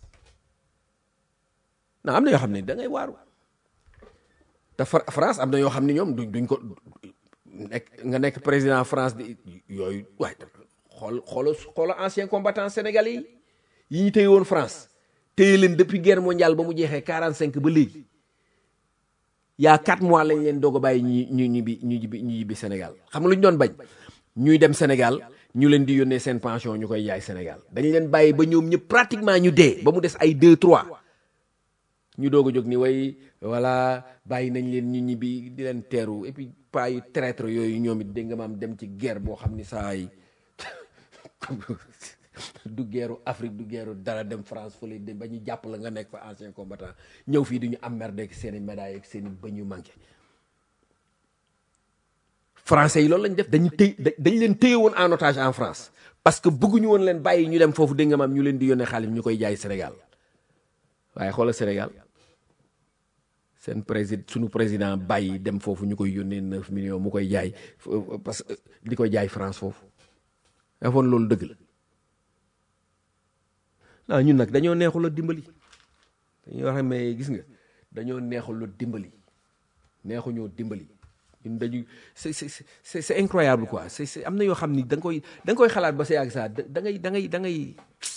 na am na yoo xam ne da ngay waaru te France am na yoo xam ne ñoom duñ duñ ko nekk nga nekk président France di yooyu waaye xool xoola xoola ancien combattant sénégalais yi yi ñu téye woon France téye leen depuis guerre mondiale ba mu jeexee 45 ba léegi yaa 4 mois lañ leen doog a bàyyi ñu ñu ñibbi ñu ñibbi ñu ñibbi Sénégal xam nga lu ñu doon bañ ñuy dem Sénégal ñu leen di yónnee seen pension ñu koy jaay Sénégal dañ leen bàyyi ba ñoom ñëpp pratiquement ñu dee ba mu des ay 2 3 ñu doog a jóg ni way voilà bàyyi nañ leen ñu ñibbi di leen teeru et puis pas yu traître yooyu ñoom it dégg nga maam dem ci guerre boo xam ni saa yi du guerru Afrique du guerru dara dem France fële de ba ñu jàpp la nga nekk fa ancien combattant ñëw fii du ñu am merde ak seen i médaille ak seen i bëñ yu manqué français yi loolu lañ def dañu téy dañ leen téye woon en otage en France parce que bëgguñu woon leen bàyyi ñu dem foofu dégg nga maam ñu leen di yónnee xaalis ñu koy jaay Sénégal waaye xoolal Sénégal seen président sunu président bàyyi dem foofu ñu koy yónnee neuf millions mu koy jaay parce que di koy jaay France foofu defoon loolu dëgg la ah ñun nag dañoo neexul a dimbali dañuy wax mais gis nga dañoo neexul a dimbali neexuñoo dimbali ñun dañu c'est c'est c'est c'est incroyable quoi c'est c'est am na yoo xam ni da nga koy da nga koy xalaat ba sa yàgg saa da ngay da ngay da ngay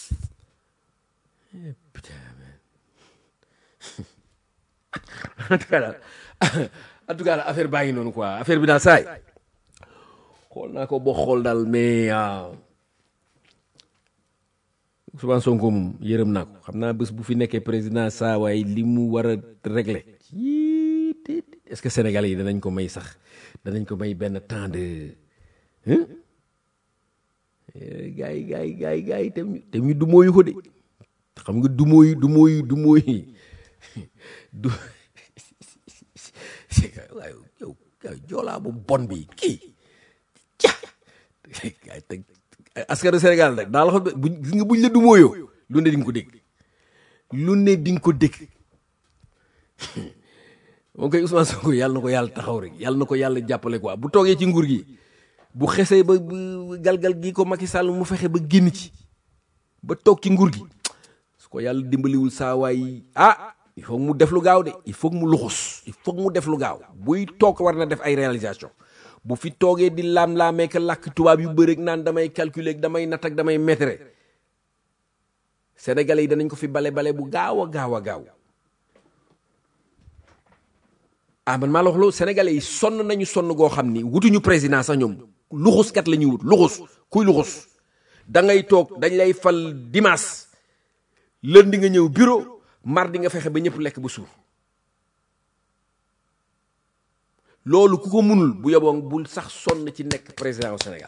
en tout cas daal en tout cas daal affaire baa ngi noonu quoi affaire bi daal saay xool naa ko boo xool daal mais Ousmane Sonko moom yërëm naa ko xam naa bés bu fi nekkee président saa waaye li mu war a régler est-ce que Sénégalais yi danañ ko may sax danañ ko may benn temps de gars yi gars yi gars yi gars yi tam tam ñu du mooyu ko de xam nga du mooyu du mooyu du mooyu du waaye yow joolaa bu bon bi kii ca teg askanu Sénégal nag daal xam bu gis nga buñ la du mooyoo lu ne di nga ko dégg lu ne di nga ko dégg moom koy Ousmane Sonko yàlla na ko yàlla taxaw rek yàlla na ko yàlla jàppale quoi bu toogee ci nguur gi bu xesee ba galgal gi ko Macky Sall mu fexe ba génn ci ba toog ci nguur gi su ko yàlla dimbaliwul saa waay ah il faut mu def lu gaaw de il faut mu luxus il faut mu def lu gaaw buy toog war na def ay réalisation bu fi toogee di laam-laamee ka làkk tubaab yu bëri naan damay calculer ak damay natt ak damay mettre sénégalais yi danañ ko fi bale bale bu gaaw a gaaw a gaaw ah man maa la wax loolu sénégalais yi sonn nañu sonn goo xam ni wutuñu président sax ñoom luxuskat la ñuy wut luxus kuy luxus da ngay toog dañ lay fal dimanche lundi nga ñëw bureau mardi nga fexe ba ñëpp lekk ba suur loolu ku ko munul bu yoboo bul sax sonn ci nekk président au Sénégal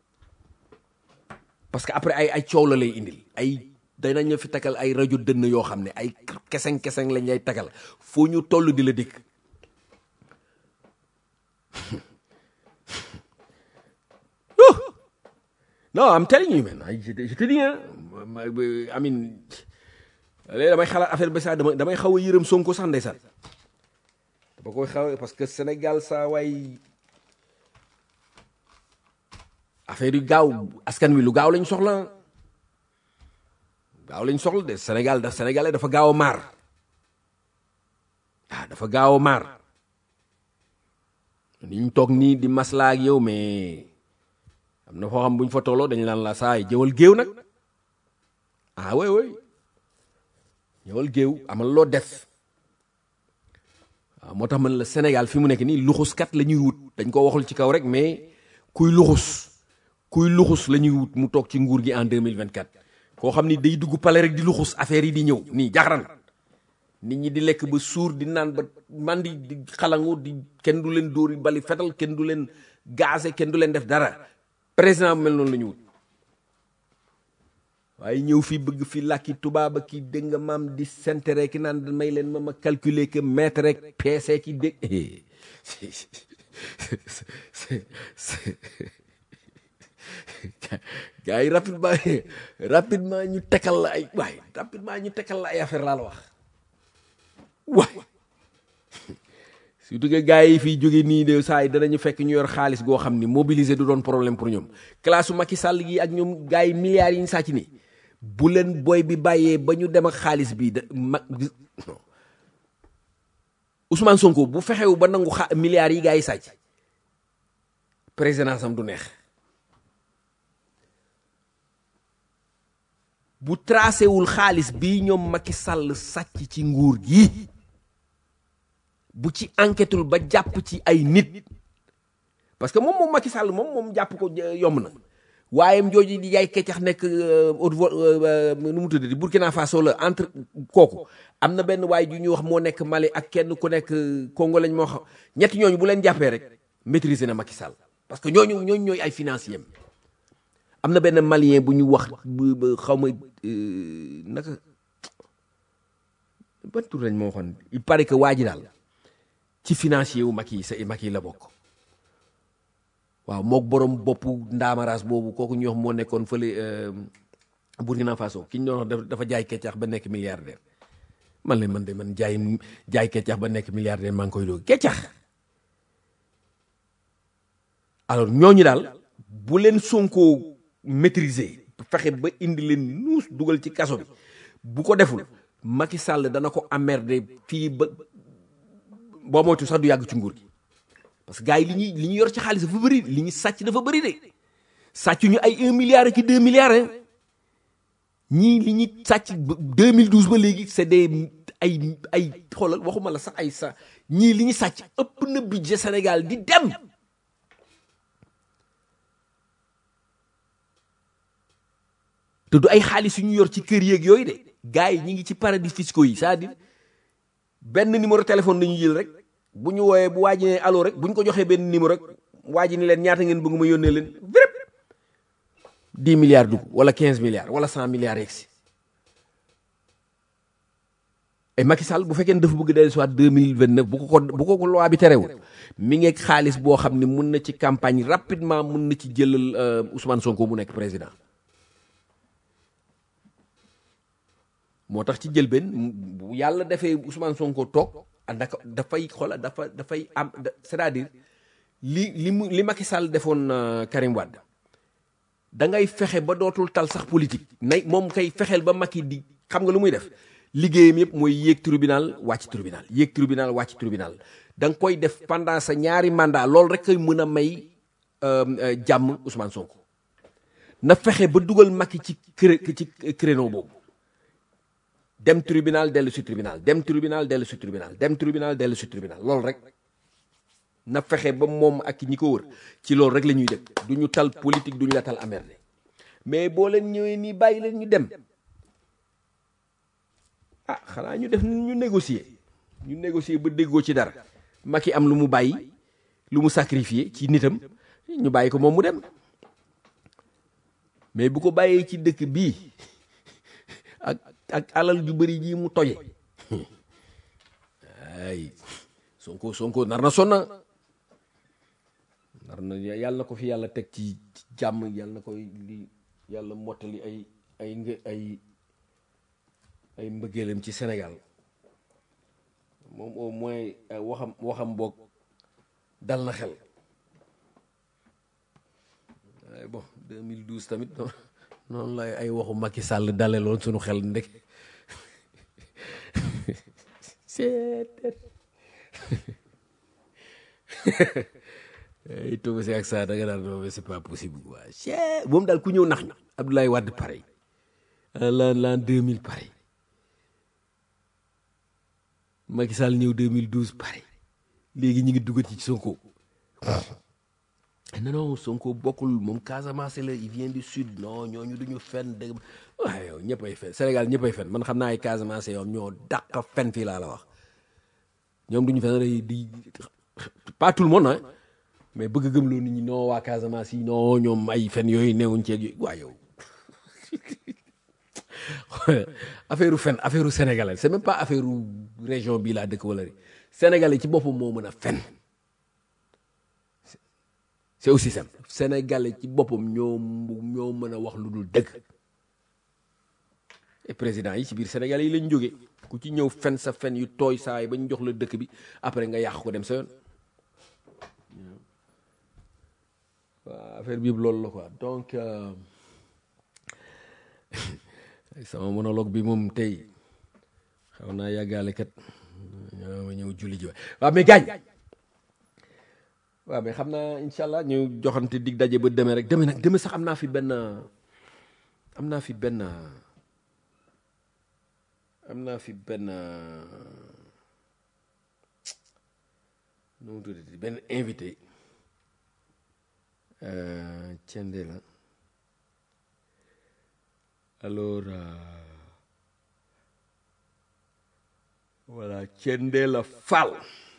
parce que après ay ay coow la lay indil ay danañ la fi tagal ay rajo dënn yoo xam ne ay keseng keseng lañ lay tagal foo ñu toll di la dégg non I'm telling you man je te je te dis hein I mean léegi damay xalaat affaire bi sax damay damay xaw a yërëm Sonko sax ndeysaan dama koy xaw parce que Sénégal saa waay affaire yu gaaw askan wi lu gaaw lañ soxla gaaw lañ soxla de Sénégal da Sénégalais dafa gaaw a maar ah dafa gaaw a maar ni ñu toog nii di maslaa ak yow mais am na foo xam bu ñu fa tolloo dañu naan la saay jëwal géew nag ah oui oui ñëwal géew amal loo def waaw moo tax man la Sénégal fi mu nekk nii luxuskat la ñuy wut dañ ko waxul ci kaw rek mais kuy luxus kuy luxus la ñuy wut mu toog ci nguur gi en 2024 koo xam ni day dugg pale rek di luxus affaire yi di ñëw nii jaxaran nit ñi di lekk ba suur di naan ba mandi di xalangu di kenn du leen dóori bali fetal kenn du leen gaase kenn du leen def dara président bu mel noonu la ñu wut waaye ñëw fii bëgg fi làkki tubaaba ki dégg nga maam di sentere ki naan may leen ma ma calculer que mètre rek peese ki dégg gars yi rapidement rapidement ñu tekkal la ay waay rapidement ñu tekkal la ay affaire laa la wax waay surtout que gars yi fii jóge nii de saa yi danañu fekk ñu yor xaalis goo xam ni mobiliser du doon problème pour ñoom classe su Macky Sall gi ak ñoom gars yi milliards yi ñu sàcc nii bu leen boy bi bàyyee ba ñu dem ak xaalis bi da ma Ousmane Sonko bu fexewu ba nangu xa milliards yi gars yi sàcc présidence am du neex bu tracé wul xaalis bi ñoom Macky Sall sàcc ci nguur gi bu ci enquêtul ba jàpp ci ay nit parce que moom moom Macky Sall moom moom jàpp ko yomb na waaye jooju di yaay keccax nekk haute vo nu mu tuddati Burkina Faso la entre kooku am na benn waay ju ñuy wax moo nekk Mali ak kenn ku nekk Congo lañ moo xam ñetti ñooñu bu leen jàppee rek maîtriser na Macky Sall parce que ñooñu ñooñu ñooy ay financiers am na benn malien bu ñu wax xaw ma naka ban tur lañ moo waxoon il paraît que waa ji daal ci financier wu Macky sa Macky la bokk waaw mook borom boppu ndaamaraas boobu kooku ñu wax moo nekkoon fële Burkina Faso ki ñu doon wax dafa jaay keccax ba nekk milliardaire man leen man de man jaay jaay keccax ba nekk milliardaire maa ngi koy doog keccax alors ñooñu daal bu leen Sonko maîtriser fexe ba indi leen nuus dugal ci kaso bi bu ko deful Macky Sall dana ko emmerder fii ba boo moytu sax du yàgg ci nguur gi parce que gars yi li ñuy li ñu yor ci xaalis dafa bëri li ñu sàcc dafa bëri de sàcc ñu ay un milliard ak deux milliards ñii li ñuy sàcc 2012 ba léegi c'est des ay ay xoolal waxuma la sax ay sa ñii li ñu sàcc ëpp na budget Sénégal di dem te du ay xaalis yu ñu yor ci kër yeeg yooyu de gars yi ñi ngi ci paradis fiscaux yi c'est-à-dire benn numéro téléphone la ñuy jël rek bu ñu wooyee bu waaji ne allo rek bu ñu ko joxee benn numéro rek waa ji ni leen ñaata ngeen bëgg ma yónnee leen vrép dix milliards dugg wala quinze milliards wala cent milliards yegg si et Macky Sall bu fekkee ne dafa bëgg dellu soit deux mille vingt neuf bu ko ko bu ko ko loi bi terewul mi ngeeg xaalis boo xam ne mun na ci campagne rapidement mun na ci jëlal Ousmane Sonko mu nekk président moo tax ci jël benn bu yàlla defee Ousmane Sonko toog ndaka dafay xoola dafa dafay am c'est-à-dire li li mu li Macky Sall defoon Karim Wade da ngay fexe ba dootul tal sax politique nay moom kay fexeel ba Macky di xam nga lu muy def liggéeyam yëpp mooy yéeg tribunal wàcc tribunal yéeg tribunal wàcc tribunal da nga koy def pendant sa ñaari mandat loolu rek koy mën a may jàmm Ousmane Sonko na fexe ba dugal Macky ci cré ci créneau boobu dem tribunal dellu si tribunal dem tribunal dellu si tribunal dem tribunal dellu si tribunal loolu rek na fexe ba moom ak ñi ko wër ci loolu rek la ñuy def du ñu tal politique du ñu la tal amerde mais boo leen ñëwee nii bàyyi leen ñu dem ah xanaa ñu def ñu négocier ñu négocier ba déggoo ci dara Macky am lu mu bàyyi lu mu sacrifier ci nitam ñu bàyyi ko moom mu dem mais bu ko bàyyee ci dëkk bii ak ak alal ju bëri ji mu toje ay sonko sonko nar na sonna nar na yàlla na ko fi yàlla teg ci jàmm yàlla na koy li yàlla mottali ay ay nga ay ay mbëggeelam ci Sénégal moom au moins waxam waxam boog dal na xel waaye bon 2012 tamit noonu lay ay waxu Macky Sall dale loon sunu xel ndek ay Togo si ak saa da nga daan non c'est pas possible quoi chee moom daal ku ñëw nax ñu Abdoulaye Wade pareil l'an l'an 2000 pareil Macky Sall ñëw 2012 pareil léegi ñu ngi duggat ci Sonko non non Sonko bokkul moom Casamance la il vient du sud non ñooñu duñu fen dëgg waaye yow ñëppay fen Sénégal ñëppay fen man xam naa ay Casamance yow ñoo dàq fen fii laa la wax ñoom duñu fen day di pas tout le monde ah mais bëgg gëm loo nit ñi non waa Casamance yi non ñoom ay fen yooyu newuñ ceeg yooyu waa yow affaire fen affaire sénégalais c'est même pas affaire région bii laa dëkk wala sénégalais ci boppam moo mën a fen c'est aussi simple sénégalais ci boppam ñoo ñoo mën a wax lu dul dëgg et président yi ci biir sénégalais yi lañ jóge ku ci ñëw fen sa fen yu tooy saa yi ba ñu jox la dëkk bi après nga yàq ko dem sa yoon waaw affaire bi yëpp loolu la quoi donc sama monologue bi moom tey xaw naa yàggaale kat ma ñëw julli ji waaw mais gaañ waaw mais xam naa incha allah ñu joxante dig daje ba demee rek demee nag demee sax am naa fi benn am naa fi benn am naa fi benn nu mu tuddati benn invité Thiendé la alors voilà Thiendé la Fall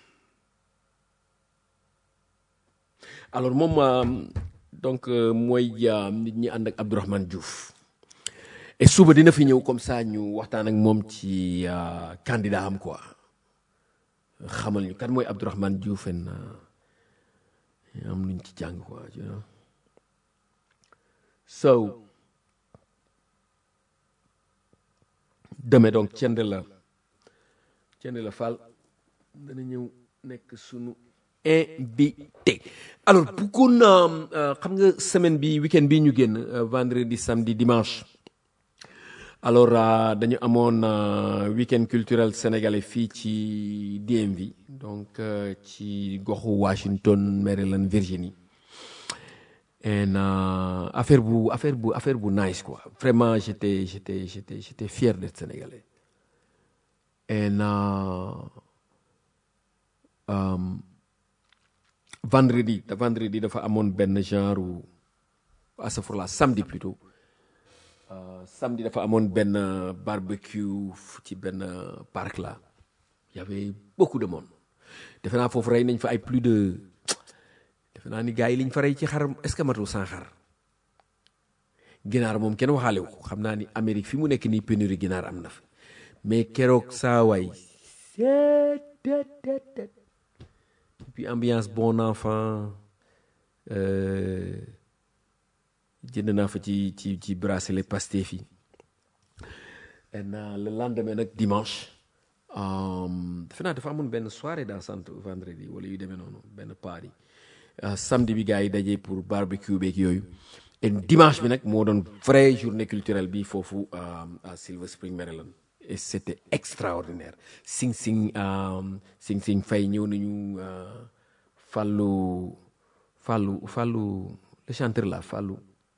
alors moom donc mooy nit ñi ànd ak Abdourahmane Diouf et suba dina fi ñëw comme ça ñu waxtaan ak moom ci candidat am quoi xamal ñu kan mooy Abdourahmane Diouf en am luñ ci jàng quoi you know so demain donc Thiendé la Thiendé la Fall dana ñëw nekk sunu invité alors bëggoon naa xam nga semaine bi week-end bi ñu génn vendredi samedi dimanche alors dañu amoon week-end culturel sénégalais fii ci DMV donc ci goxu Washington Maryland Virginie and affaire bu affaire bu affaire bu nice quoi vraiment j'étais j'étais j'étais j'étais fier d'être sénégalais and vendredi vendredi dafa amoon benn genre asafurla samedi plutôt samedi dafa amoon benn barbecue ci benn parc là y avait beaucoup de monde defe naa foofu rey nañ fa ay plus de defe naa ni gars yi liñ fa rey ci xar est-ce que matul sans xar ginaar moom kenn waxaale wu ko xam naa ni Amérique fi mu nekk nii pénurie ginaar am na fi mais keroog saa waay puis ambiance bon enfant jënd naa fa ci ci ci bracelet Pastef yi et le lendemain nag dimanche defe naa dafa amoon benn soirée dansante vendredi wala yu demee noonu benn party samedi bi gars yi daje pour barbecue beeg yooyu et dimanche bi nag moo doon vraie journée culturelle bi foofu à Silver Spring Maryland et c'était extraordinaire Sing Sing Sing Sing Fay ñëw nañu Fallou Fallou Fallou le chanteur là Fallou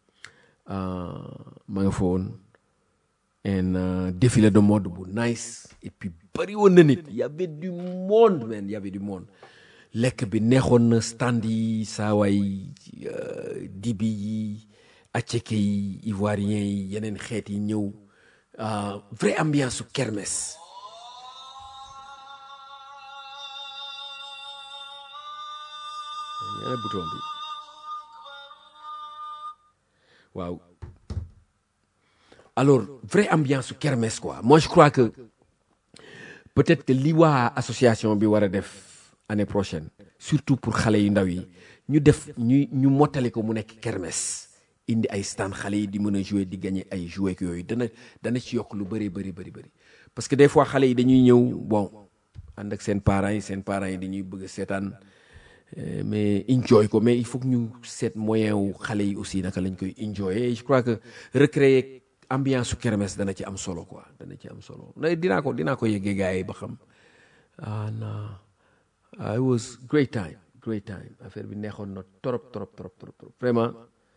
ma nga fa woon un défilé de mode bu nice et puis bari woon na nit y avait du monde man y avait du monde lekk bi neexoon na stand yi saawaay dibi yi aceke yi ivoirien yi yeneen xeet yi ñëw vraie ambiance su kermesse ñaane bouton bi waaw alors vraie ambiance su kermesse quoi moi je crois que peut-être que li waa association bi war a def année prochaine surtout pour xale yu ndaw yi ñu def ñu ñu mottali ko mu nekk kermesse indi ay stand xale yi di mën a jouer di gagner ay jouets yooyu dana dana ci yokk lu bëri bëri bëri bëri parce que des fois xale yi dañuy ñëw bon ànd ak seen parents yi seen parents yi dañuy bëgg a seetaan mais enjoy ko mais il faut que ñu seet moyen wu xale yi aussi naka lañ koy enjoy et je crois que recréer ambiance su kermesse dana ci am solo quoi dana ci am solo dinaa ko dinaa ko yeggee gars yi ba xam ah non it was great time great time affaire bi neexoon na trop trop trop trop vraiment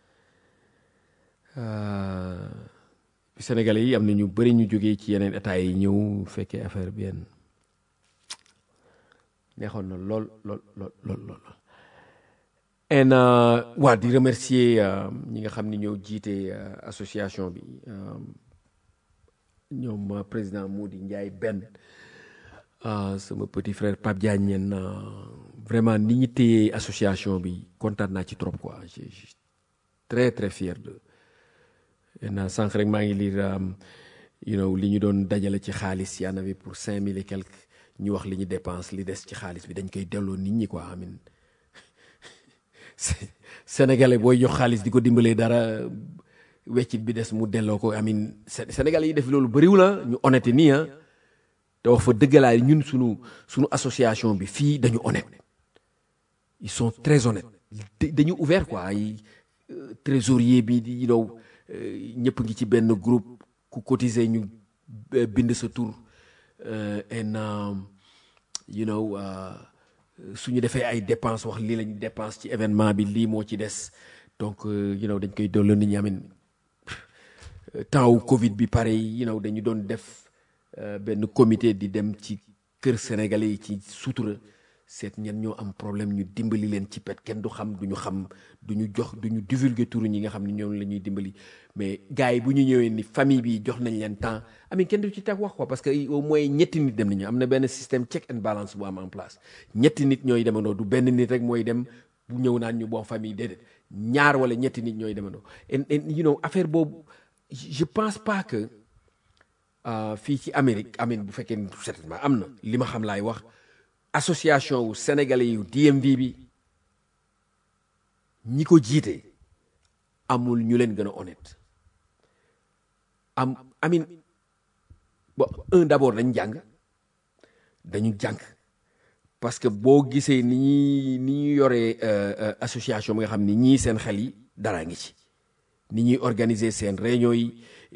Sénégalais yi am na ñu bëri ñu jógee ci yeneen état yi ñëw fekkee affaire bi yenn neexoon na lool lool lool lool lool en waa di remercier ñi nga xam ni ñoo jiite association bi ñoom président Mody Ndiaye benn sama petit frère Pape Diagne ñeen vraiment ni ñu téye association bi kontaan naa ci trop quoi je suis très très fier de en sànq rek maa ngi lire you know li ñu doon dajale ci xaalis y en avait pour cinq mille et quelques ñu wax li ñu dépense li des ci xaalis bi dañ koy delloo nit ñi quoi amin sénégalais booy jox xaalis di ko dimbalee dara weccit bi des mu delloo ko amin sénégalais yi def loolu bëriwul la ñu honnête nii ah te wax fa dëggalaay ñun sunu sunu association bi fii dañu honnête ils sont très honnêtes dañu ouvert quoi ay trésorier bi di dow ñëpp ngi ci benn groupe ku cotiser ñu bind sa tur and you know su ñu defee ay dépense wax lii lañu dépense ci événement bi lii moo ci des donc you know dañ koy dolli nit ñi amin temps wu Covid bi pare you know dañu doon def benn comité di dem ci kër sénégalais yi ci sutura seet ñen ñoo am problème ñu dimbali leen ci pet kenn du xam du ñu xam du ñu jox du ñu divulguer turu ñi nga xam ni ñoom la ñuy dimbali mais gars yi bu ñu ñëwee ni famille bi jox nañ leen temps amin kenn du ci teg wax quoi parce que au moins ñetti nit dem nañu am na benn système check and balance bu am en place ñetti nit ñooy demandoo du benn nit rek mooy dem bu ñëw naan ñu bon famille déedéet ñaar wala ñetti nit ñooy demandoo and and you know affaire boobu je pense pas que fii ci Amérique amin bu fekkee certainement am na li ma xam laay wax association wu sénégalais yu DMV bi ñi ko jiite amul ñu leen gën a honnête am amin bon un d'abord dañ jàng dañu jàng parce que boo gisee ni ñuy ni ñuy yoree association bi nga xam ni ñii seen xel yi dara ngi ci ni ñuy organiser seen réunion yi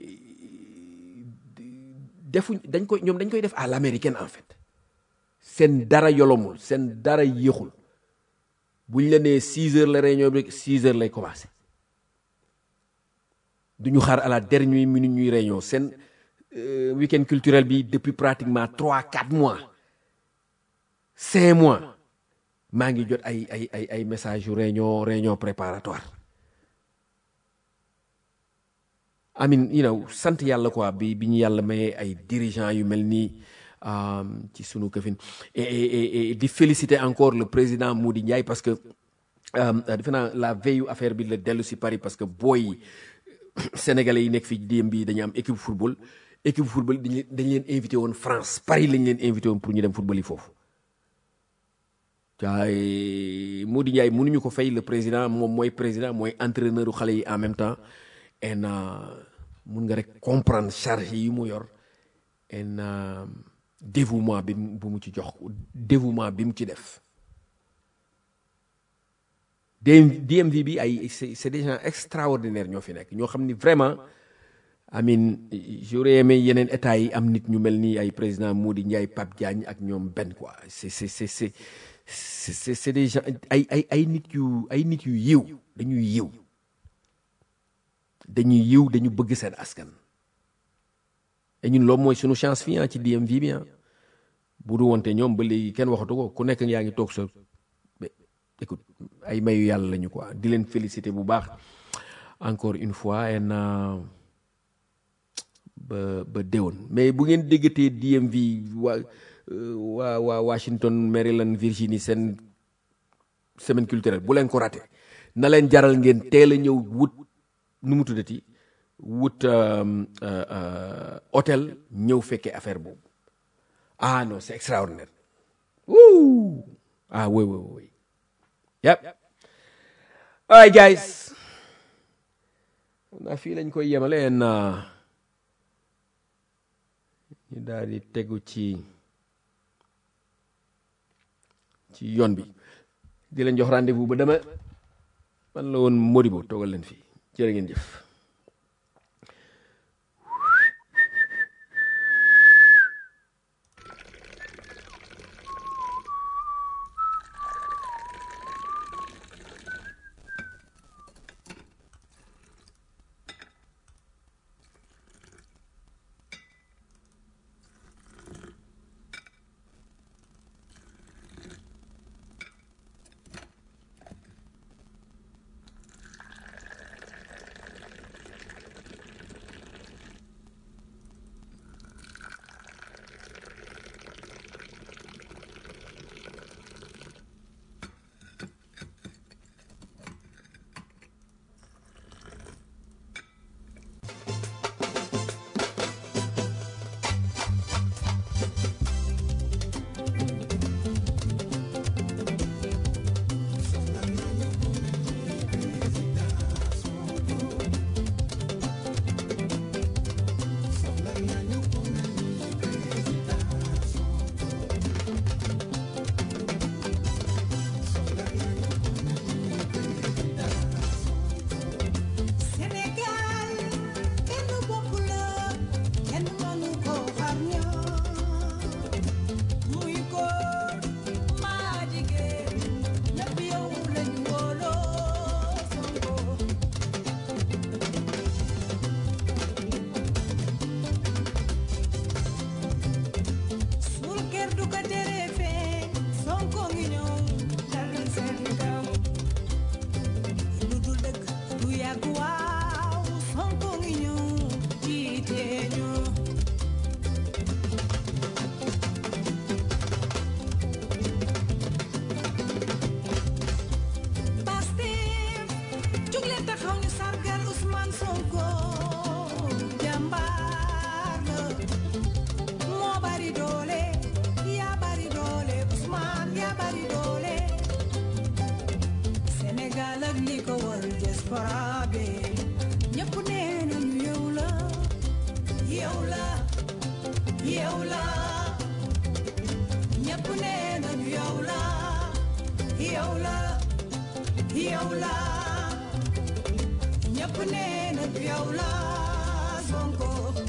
defuñ dañ koy ñoom dañ koy def à l'américaine en fait seen dara yolomul seen dara yéexul buñ la nee six heures la réunion bi rek six heures lay commencé duñu xaar à la dernière minute ñuy réunion seen week-end culturel bi depuis pratiquement trois quatre mois cinq mois maa ngi jot ay ay ay ay message yu réunion réunion préparatoire amin you know sant yàlla quoi bi bi ñu yàlla mayee ay dirigeants yu mel nii ci sunu këfin et et di féliciter encore le président Mody Ndiaye parce que defe naa la veille affaire bi la dellu si Paris parce que booy sénégalais yi nekk fii DM bi dañu am équipe football équipe football dañ dañ leen invité woon France Paris lañ leen invité woon pour ñu dem football yi foofu. waaye Mody Ndiaye mënuñu ko fay le président moom mooy président mooy entraîneur u xale yi en même temps en mun nga rek comprendre charge yi mu yor en dévouement bi bu mu ci jox dévouement bi mu ci def DMV bi ay c'est des gens extraordinaires ñoo fi nekk ñoo xam ni vraiment amin j'aurais aimé yeneen état yi am nit ñu mel ni ay président Mody Ndiaye Pape Diagne ak ñoom benn quoi c'est c'est c'est c'est c'est c'est des gens ay ay ay nit yu ay nit yu yiw dañuy yiw dañuy yiw dañu bëgg seen askan et ñun loolu mooy suñu chance fii ci DMV bi bu du wonte ñoom ba léegi kenn waxatu ko ku nekk yaa ngi toog sa écoute ay mayu yàlla lañu quoi di leen féliciter bu baax encore une fois en ba ba déwoon mais bu ngeen déggatee DMV waa waa waa Washington Maryland Virginie seen semaine culturelle bu leen ko raté na leen jaral ngeen teel a ñëw wut nu mu tuddati wut hôtel ñëw fekkee affaire boobu ah non c'est extraordinaire wuu ah oui oui oui yep all right guys naa fii lañ koy yemale en ñu daal di tegu ci ci yoon bi di leen jox rendez-vous ba dama man la woon Modibo toogal leen fii jërë ngeen jëf faraabe ñëpp nee nañu yow la yow la yow la ñëpp nee nañu yow la yow la yow la ñëpp nee nañu yow la Sonko